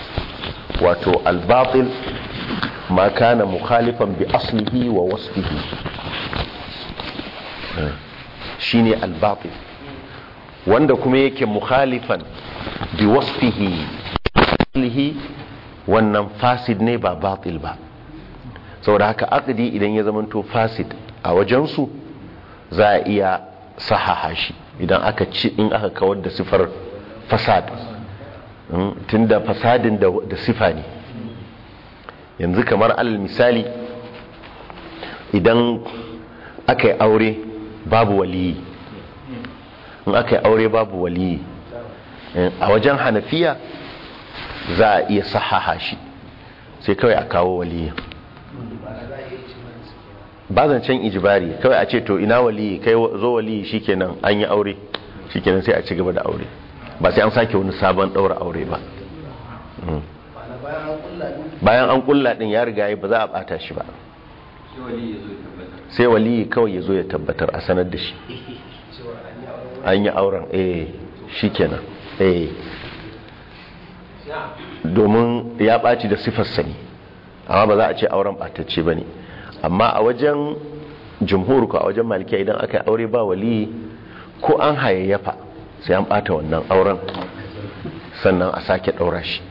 wato albatil ma kana mukhalifan bi aslihi wa wasfihi Eh, shine albatil wanda kuma yake mukhalifan bi wasfihi aslihi wannan fasid ne ba batil ba saboda haka aqdi idan ya zamanto fasid a wajensu za a iya sahaha shi idan aka ci in aka kawar da sifar fasad Mm, tunda fasadin da, da sifa ne yanzu kamar alal misali idan aka yi aure babu waliyi in aka yi aure babu waliyi eh, a wajen hanafiya za a iya sahaha shi sai kawai a kawo waliyi ba zancen ijibari kawai a ce to ina waliyi kai zo waliyi shikenan an yi aure shikenan sai a ci gaba da aure ba sai an sake wani sabon daura aure ba Mm. bayan an kulla din ya riga yi ba za a bata shi ba sai waliyi kawai ya zo ya tabbatar a sanar da shi an yi auren eh shikenan eh domin ya ɓaci da sifar sani amma ba za a ce auren ɓatacce ba ne amma a wajen jumhur ko a wajen malikiya idan aka yi aure ba wali ko an hayayyafa sai an ɓata wannan auren sannan a sake ɗaura shi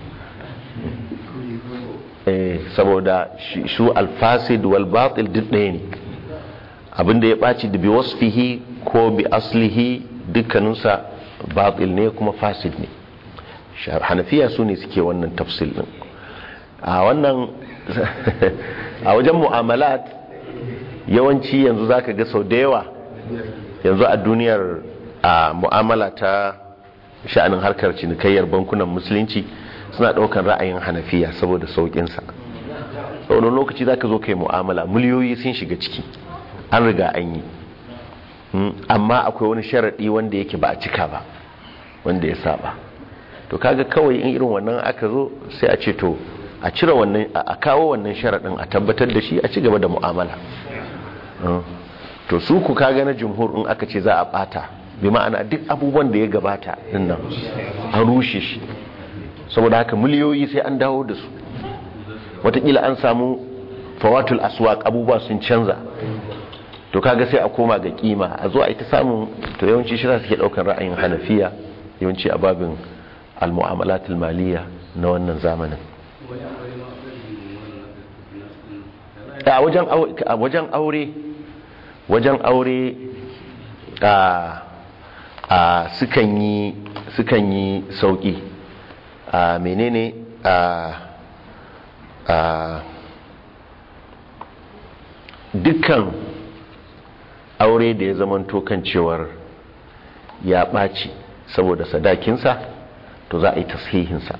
eh saboda shi- shu alfasid wal batil duk ɗaya ne abinda ya ɓaci da bi wasfihi ko bi aslihi dukkaninsa batil ne kuma fasid ne Sha- hanafiya su ne suke wannan tafsil din a wannan a wajen mu'amalat yawanci yanzu zaka ga sau da yawa yanzu a duniyar a mu'amala ta sha'anin harkar cinikayyar bankunan musulunci suna ɗaukar ra'ayin hanafiya saboda sauƙinsa wani lokaci za ka zo kai mu'amala miliyoyi sun shiga ciki an riga an yi Mm, amma akwai wani sharaɗi wanda yake ba a cika ba wanda ya saba to kaga kawai in irin wannan aka zo sai a ce to a cire wannan a a kawo wannan sharaɗin a tabbatar da shi a ci gaba da mu'amala Mm. to su ku kaga na jumhur in aka ce za a bata bi ma'ana duk abubuwan da ya gabata din nan an rushe shi saboda haka miliyoyi sai an dawo da su watakila an samu fawatul aswaq abubuwa sun canza to kaga sai a koma ga kima a zo a ita samun to yawanci shi za su ke daukan ra'ayin hanafiya yawanci a babin al-mu'amalatul maliya na wannan zamanin a wajen au- a wajen aure wajen aure a a sukan yi sukan yi sauki a menene a a dukkan aure da ya zamanto kan cewar ya ɓaci saboda sadakinsa to za a yi tashihinsa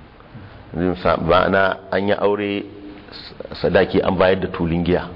ma'ana an yi aure sadaki an bayar da tulin giya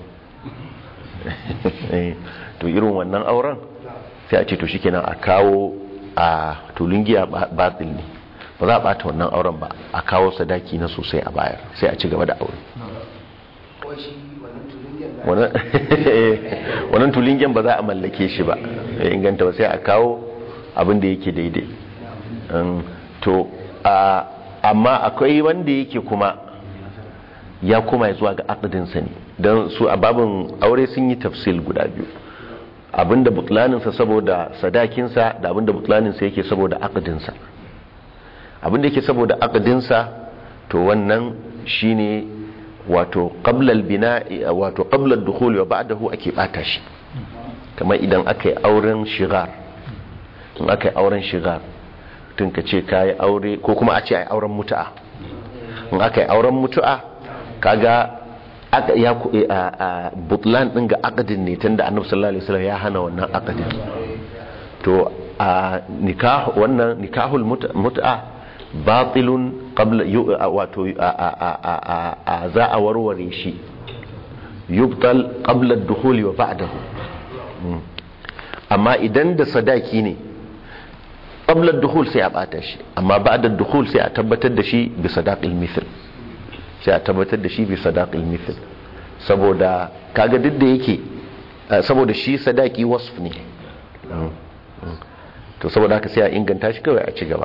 to irin wannan auren sai a ce to shikenan a kawo a tulin giya batil ne ba za a bata wannan auren ba a kawo sadaki na sosai a bayar sai a ci gaba da aure ko shi wannan tulungin da wannan wannan tulingen ba za a mallake shi ba ya inganta ba sai a kawo abin da yake daidai Um, to a- amma akwai wanda yake kuma ya kuma ya zuwa ga akadinsa ne don su a babin aure sun yi tafsil guda biyu abinda butlaninsa saboda sadakinsa da abinda butlaninsa yake saboda akadinsa abinda yake saboda akadinsa to wannan shine wato qablal bina wato qablal dukhul wa ba'dahu ake bata shi kamar idan aka yi auren shigar in aka yi auren shigar tun ka ce ka yi aure ko kuma a ce a yi auren mutu'a in aka yi auren mutu'a kaga aka ya ku a a butlan din ga akadin ne tunda annabi sallallahu alaihi wasallam ya hana wannan akadin to a nikah wannan nikahul mut- mut'a batilun qabla yu- a- wato a a- a- a- a- a- za a warware shi yubtal qabla ad-dukhul wa ba'dahu Mm. amma idan da sadaki ne qabla ad-dukhul sai a bata shi amma ba'da ad-dukhul sai a tabbatar da shi bi sadaqil mithl sai a tabbatar da shi bi sadaqil mithl saboda kaga duk da yake eh, saboda shi sadaki wasf ne Mm. Mm. to saboda haka sai a inganta shi kawai a ci gaba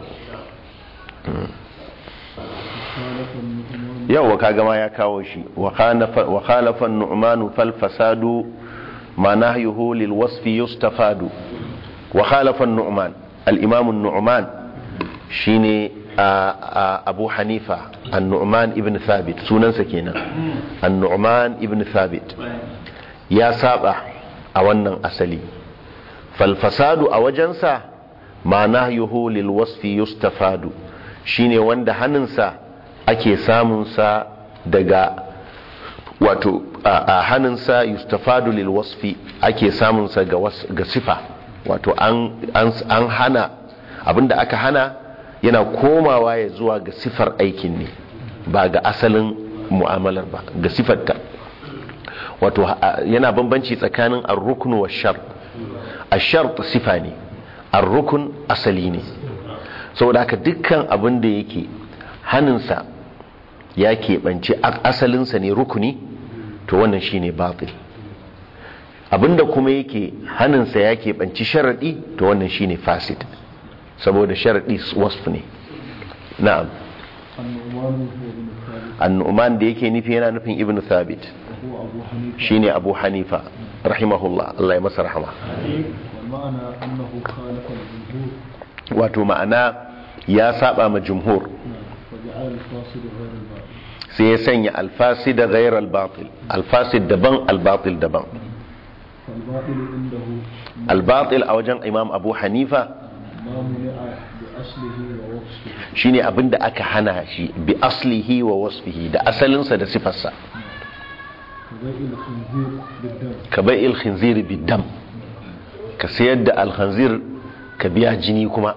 yawa kaga ma ya kawo shi wa khalafa an-nu'man fal fasadu ma nahyuhu lil wasfi yustafadu wa khalafa an-nu'man al-imam an-nu'man shine a- a- abu hanifa an-nu'man ibn thabit sunansa kenan an-nu'man ibn thabit ya saba a wannan asali fal fasadu a wajensa ma nahyuhu lil wasfi yustafadu shine wanda hannunsa ake samunsa daga wato a a hannunsa yustafadu lil wasfi ake samunsa ga, was, ga sifa wato an, an, an hana abinda aka hana yana komawa ya zuwa ga sifar aikin ne ba ga asalin mu'amalar ba ga sifarta wato a- yana bambanci tsakanin ar-rukn wa shart ash-shart sifa ne ar-rukn asali ne saboda haka dukkan abin da yake hannunsa ya keɓance a- asalinsa ne rukuni to wannan shine batil abinda kuma yake hannunsa ya keɓanci sharaɗi to wannan shine fasid saboda sharaɗi wasf ne na'am النعمان هو بن ثابت annu'man da yake nufi yana nufin ibn thabit وهو أبو حنيفة shine abu hanifa rahimahullah Allah ya masa rahama والمعنى أنه خالف الجمهور wato ma'ana ya saba ma jumhur نعم وجعل الفاصل غير الباطل sai ya sanya alfasid ghayr al-batil alfasid daban al-batil daban فالباطل عنده al-batil a wajen imam abu hanifa ما منع بأصله ووصفه shine abinda aka hana shi bi aslihi wa wasfihi da asalinsa da sifarsa كبيع الخنزير بالدم ka bai il-khinzir bidam ka sayar da al-khinzir ka biya jini kuma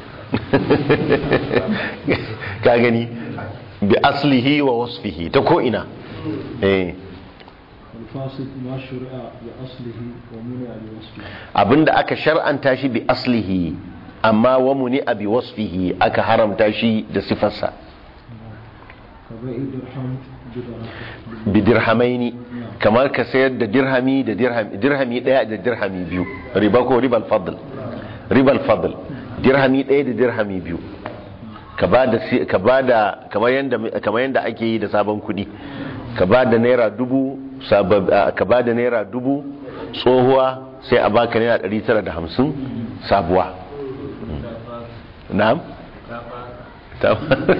ka gani bi aslihi wa wasfihi ta ko ina eh والفاسد ما شرع بأصله ومنع بوصفه abinda aka shar'anta shi bi aslihi amma wa muni bi wasfihi aka haramta shi da sifarsa كبيع درهم بدرهم bi dirhamaini kamar ka sayar da dirhami da dirhami dirhami daya da dirhami biyu riba ko ribal fadl ribal fadl dirhami daya da dirhami biyu ka ba da si- ka ba da kamar yanda kamar yanda ake yi da sabon kudi ka ba da naira dubu sabab a, ka ba da naira dubu tsohuwa sai a baka naira 950 sabuwa na'am ta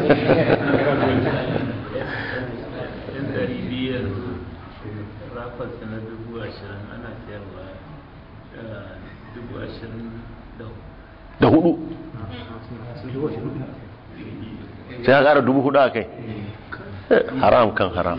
yan ɗari biyu yanzu rafarsa na dubu ashirin ana siyarwa eh, dubu ashirin da da hudu sai ka kara dubu hudu a kai haram kan haram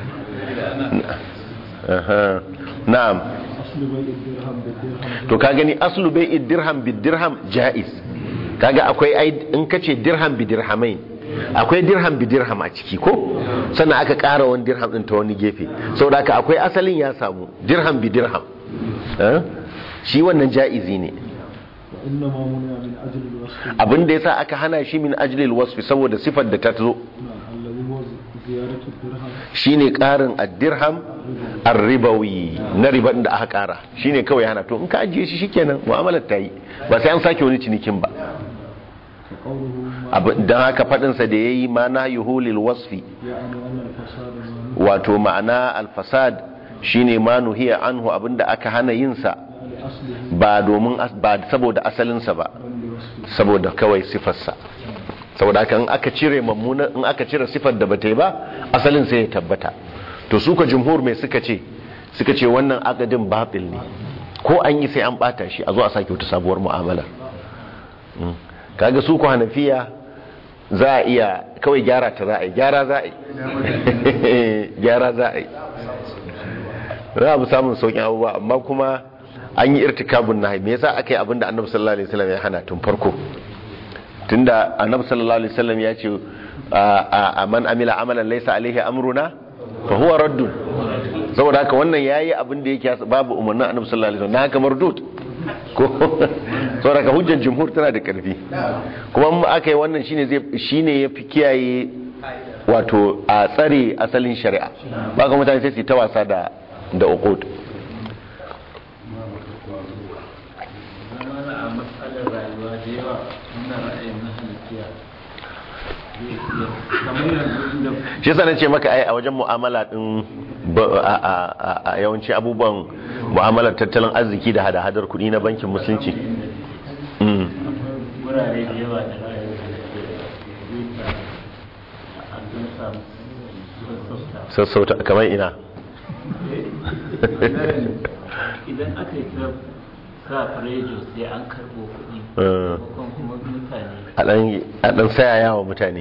Aha. na'am أصل بيع الدرهم بالدرهم to ka gani aslu bai dirham bi dirham jaiz kaga akwai ai in kace dirham bi dirhamain akwai dirham bi dirham a ciki ko sannan aka ƙara wani dirham din ta wani gefe saboda haka akwai asalin ya samu dirham bi dirham Eh? shi wannan jaizi ne وإنما منع من أجل الوصف abin da yasa aka hana shi min ajlil wasfi saboda sifar da ta zo نعم الذي هو زيارة الدرهم shine karin ad-dirham ar-ribawi na riban da aka kara shine kawai hana to in ka ajiye shi shikenan mu'amalar ta yi ba sai an sake wani cinikin ba فقوله ما Abu- dan haka fadin sa da yayi ma na yuhulil wasfi يعني أن الفساد ما نهى wato ma'ana al-fasad shine ma nuhiya anhu abinda aka hana yin sa لأصله ba domin as- ba saboda asalin sa ba بل لوصفه saboda kawai sifar sa saboda haka in aka cire mammuna in aka cire sifar da bata yi ba asalin sai ya tabbata to su ka jumhur mai suka ce suka ce wannan akadin batil ne ko an yi sai an bata shi a zo a sake wata sabuwar mu'amala Mm. kaga su ku hanafiya za a iya kawai gyara ta za a yi gyara za a yi gyara za a yi za a bi samun sauƙin abubuwa amma kuma an yi irtikabun nahi me yasa aka yi abin da annabi sallallahu alaihi wasallam ya hana tun farko tunda annabi sallallahu alaihi wasallam ya ce a a man amila amalan laysa alaihi amruna fa huwa raddun saboda haka wannan yayi abin da yake babu umarnin annabi sallallahu alaihi wasallam na haka mardud ko saboda haka hujjar jumhur tana da karfi kuma in aka yi wannan shine zai shine yafi kiyaye wato a tsare asalin shari'a ba ga mutane sai su yi ta wasa da da uqud zamana a matsalar rayuwa da yawa wannan ra'ayin na halittiya zai iya kamar yanzu inda shi yasa nace maka ai a wajen mu'amala din ba- a- a a- a yawanci abubuwan mu'amalar tattalin arziki da hada-hadar kuɗi na bankin musulunci Mm. wurare da yawa da ra'ayin halittiya zai sa a don samu sassauta sassauta kamar ina idan aka yi ta sa farejo sai an karɓo kuɗi Eh. maimakon kuma mutane a ɗan- a ɗan sayaya wa mutane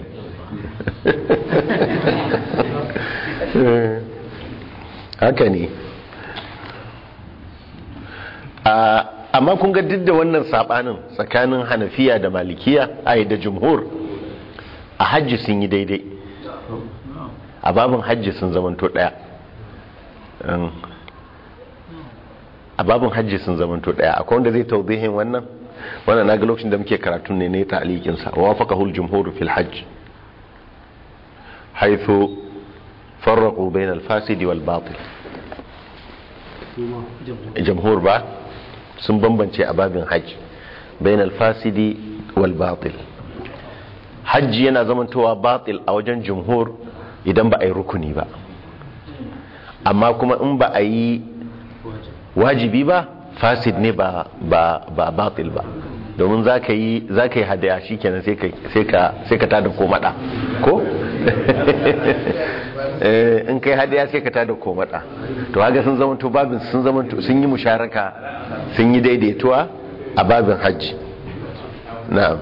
haka ne A- amma kun ga duk da wannan sabanin tsakanin hanafiya da malikiya ai da jumhur a hajji sun yi daidai a babin hajji sun zamanto daya Um, a babin hajji sun zamanto daya akwai wanda zai tauzihin wannan wannan na ga lokacin da muke karatun ne ne ta alikinsa wa wafaqahu al-jumhur fil hajj haythu farraqu bayna al-fasid wal batil jamhur ba sun bambance a babin hajji bayan alfasidi wal batil hajji yana zamantowa batil a wajen jumhur idan ba a yi rukuni ba amma kuma in ba a yi wajibi ba fasid ne ba ba ba batil ba domin za ka yi za ka yi hadaya shi kenan sai ka sai ka sai ka tada komada ko Eh, in kai hadaya sai ka tada komada to haka sun zama to babin sun zama to sun yi musharaka sun yi daidaituwa a babin hajji na'am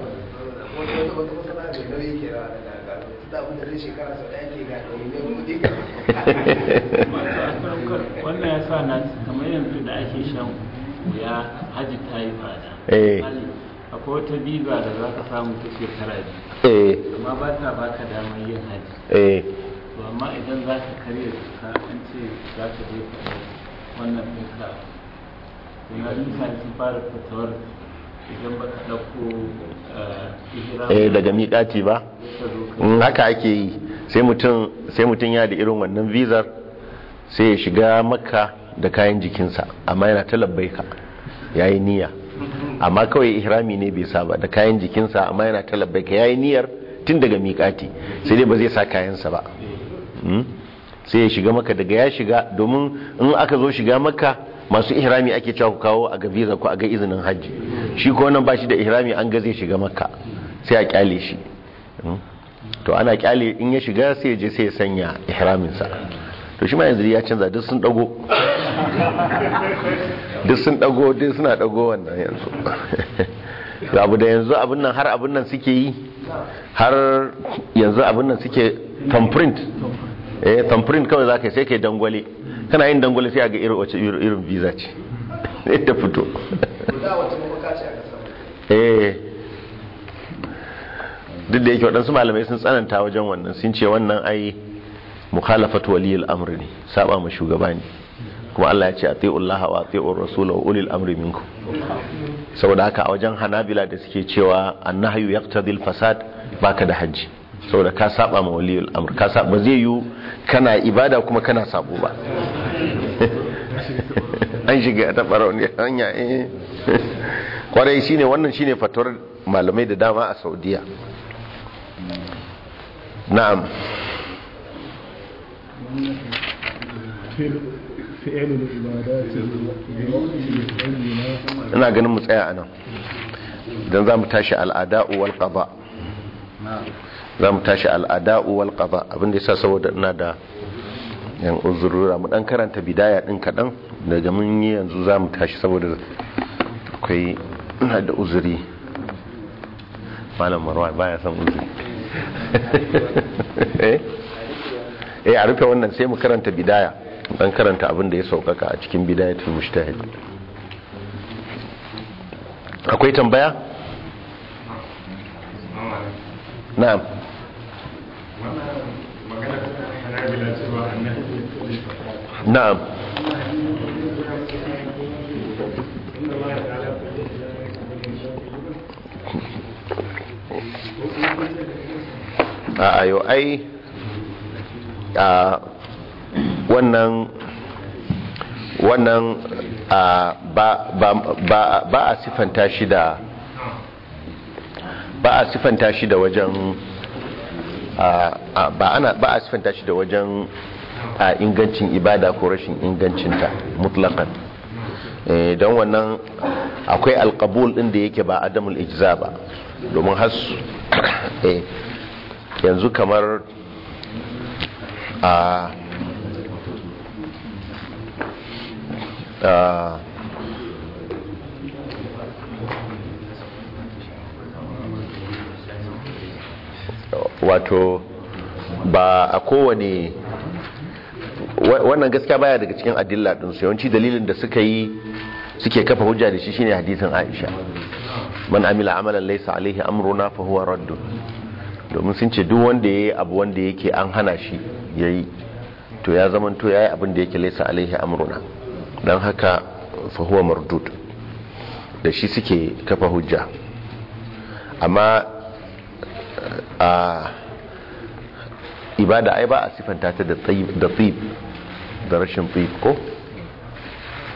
wannan ya sa na kamar yanzu da ake shan wuya hajji ta yi fada Eh. Misali, akwai wata biza da za ka samu ta shekara biyu eh amma ba ta baka damar yin hajji eh to amma idan za ka karya ka an ce za ka je ka ɗau wannan ɗinka to na mutane sun fara fatawar idan ba ka ɗauko eh, ihram eh daga miƙati ba ka zo ka in haka ake yi sai mutum sai mutum ya da irin wannan vizar sai ya shiga makka da kayan jikinsa amma yana ta labbaika yayi niyya amma kawai ihrami ne bai saba da kayan jikinsa amma yana ta labbaika yayi niyyar tun daga miƙati sai dai ba zai sa kayansa ba Mm? sai ya shiga maka daga ya shiga domin in aka zo shiga maka masu ihrami ake cewa ku kawo a ga visa ko a ga izinin hajji shi ko wannan ba shi da ihrami an ga zai shiga maka sai a kyale shi Mm? to ana kyale in ya shiga sai ya je sai ya sanya ihraminsa to shi ma yanzu ya canza duk sun dago duk sun dago duk suna dago wannan yanzu Da abu da yanzu abin nan har abin nan suke yi har yanzu abin nan suke thumbprint eh thumbprint kawai za ka yi sai ka yi dangwale kana yin dangwale sai a ga irin wace irin visa ce sai ta fito da wata mafaka ce a kasar eh duk da yake waɗansu malamai sun tsananta wajen wannan sun ce wannan ai mukhalafatu waliyul amri ne saba ma shugaba ne kuma Allah ya ce atiullaha wa atiur rasul wa ulil amri minkum saboda haka a wajen hanabila da suke cewa annahyu yaqtadil fasad baka da haji saboda ka saba ma waliyul amr ka saba zai yi kana ibada kuma kana sabo ba an shiga ta barauni hanya eh kwarai shine wannan shine fatuwar malamai da dama a saudiya na'am فعل العبادات بالبينة ina ganin mu tsaya anan idan za mu tashi al'ada'u wal qada za mu tashi al'ada'u wal qada abinda yasa saboda ina da yan uzurura mu dan karanta bidaya din kadan daga mun yi yanzu za mu tashi saboda akwai ina da uzuri malam marwa baya son uzuri eh eh a rufe wannan sai mu karanta bidaya dan karanta abin da ya saukaka a cikin bidayatul mujtahid akwai tambaya na'am na'am a ayo ai a wannan wannan a ba ba ba ba a sifanta shi da ba a sifanta shi da wajen a a- ba ana ba a sifanta shi da wajen a ingancin ibada ko rashin ingancinta mutlaqan eh don wannan akwai alqabul din da yake ba adamul ijza ba domin has eh yanzu kamar a a wato ba a kowane wa- wannan gaskiya baya daga cikin adilla din su yawanci dalilin da suka yi suke kafa hujja da shi shine hadisin Aisha man amila amalan laysa alaihi amruna fa huwa raddun domin sun ce duk wanda yayi abu wanda yake an hana shi yayi to ya zaman to yayi abin da yake laysa alaihi amruna dan haka fa huwa mardud da shi suke kafa hujja amma a ibada ai ba a sifanta ta da tsayib da tsib da rashin tsib ko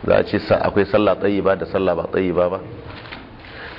za a ce sa- akwai sallah tsayi ba da sallah ba tsayi ba ba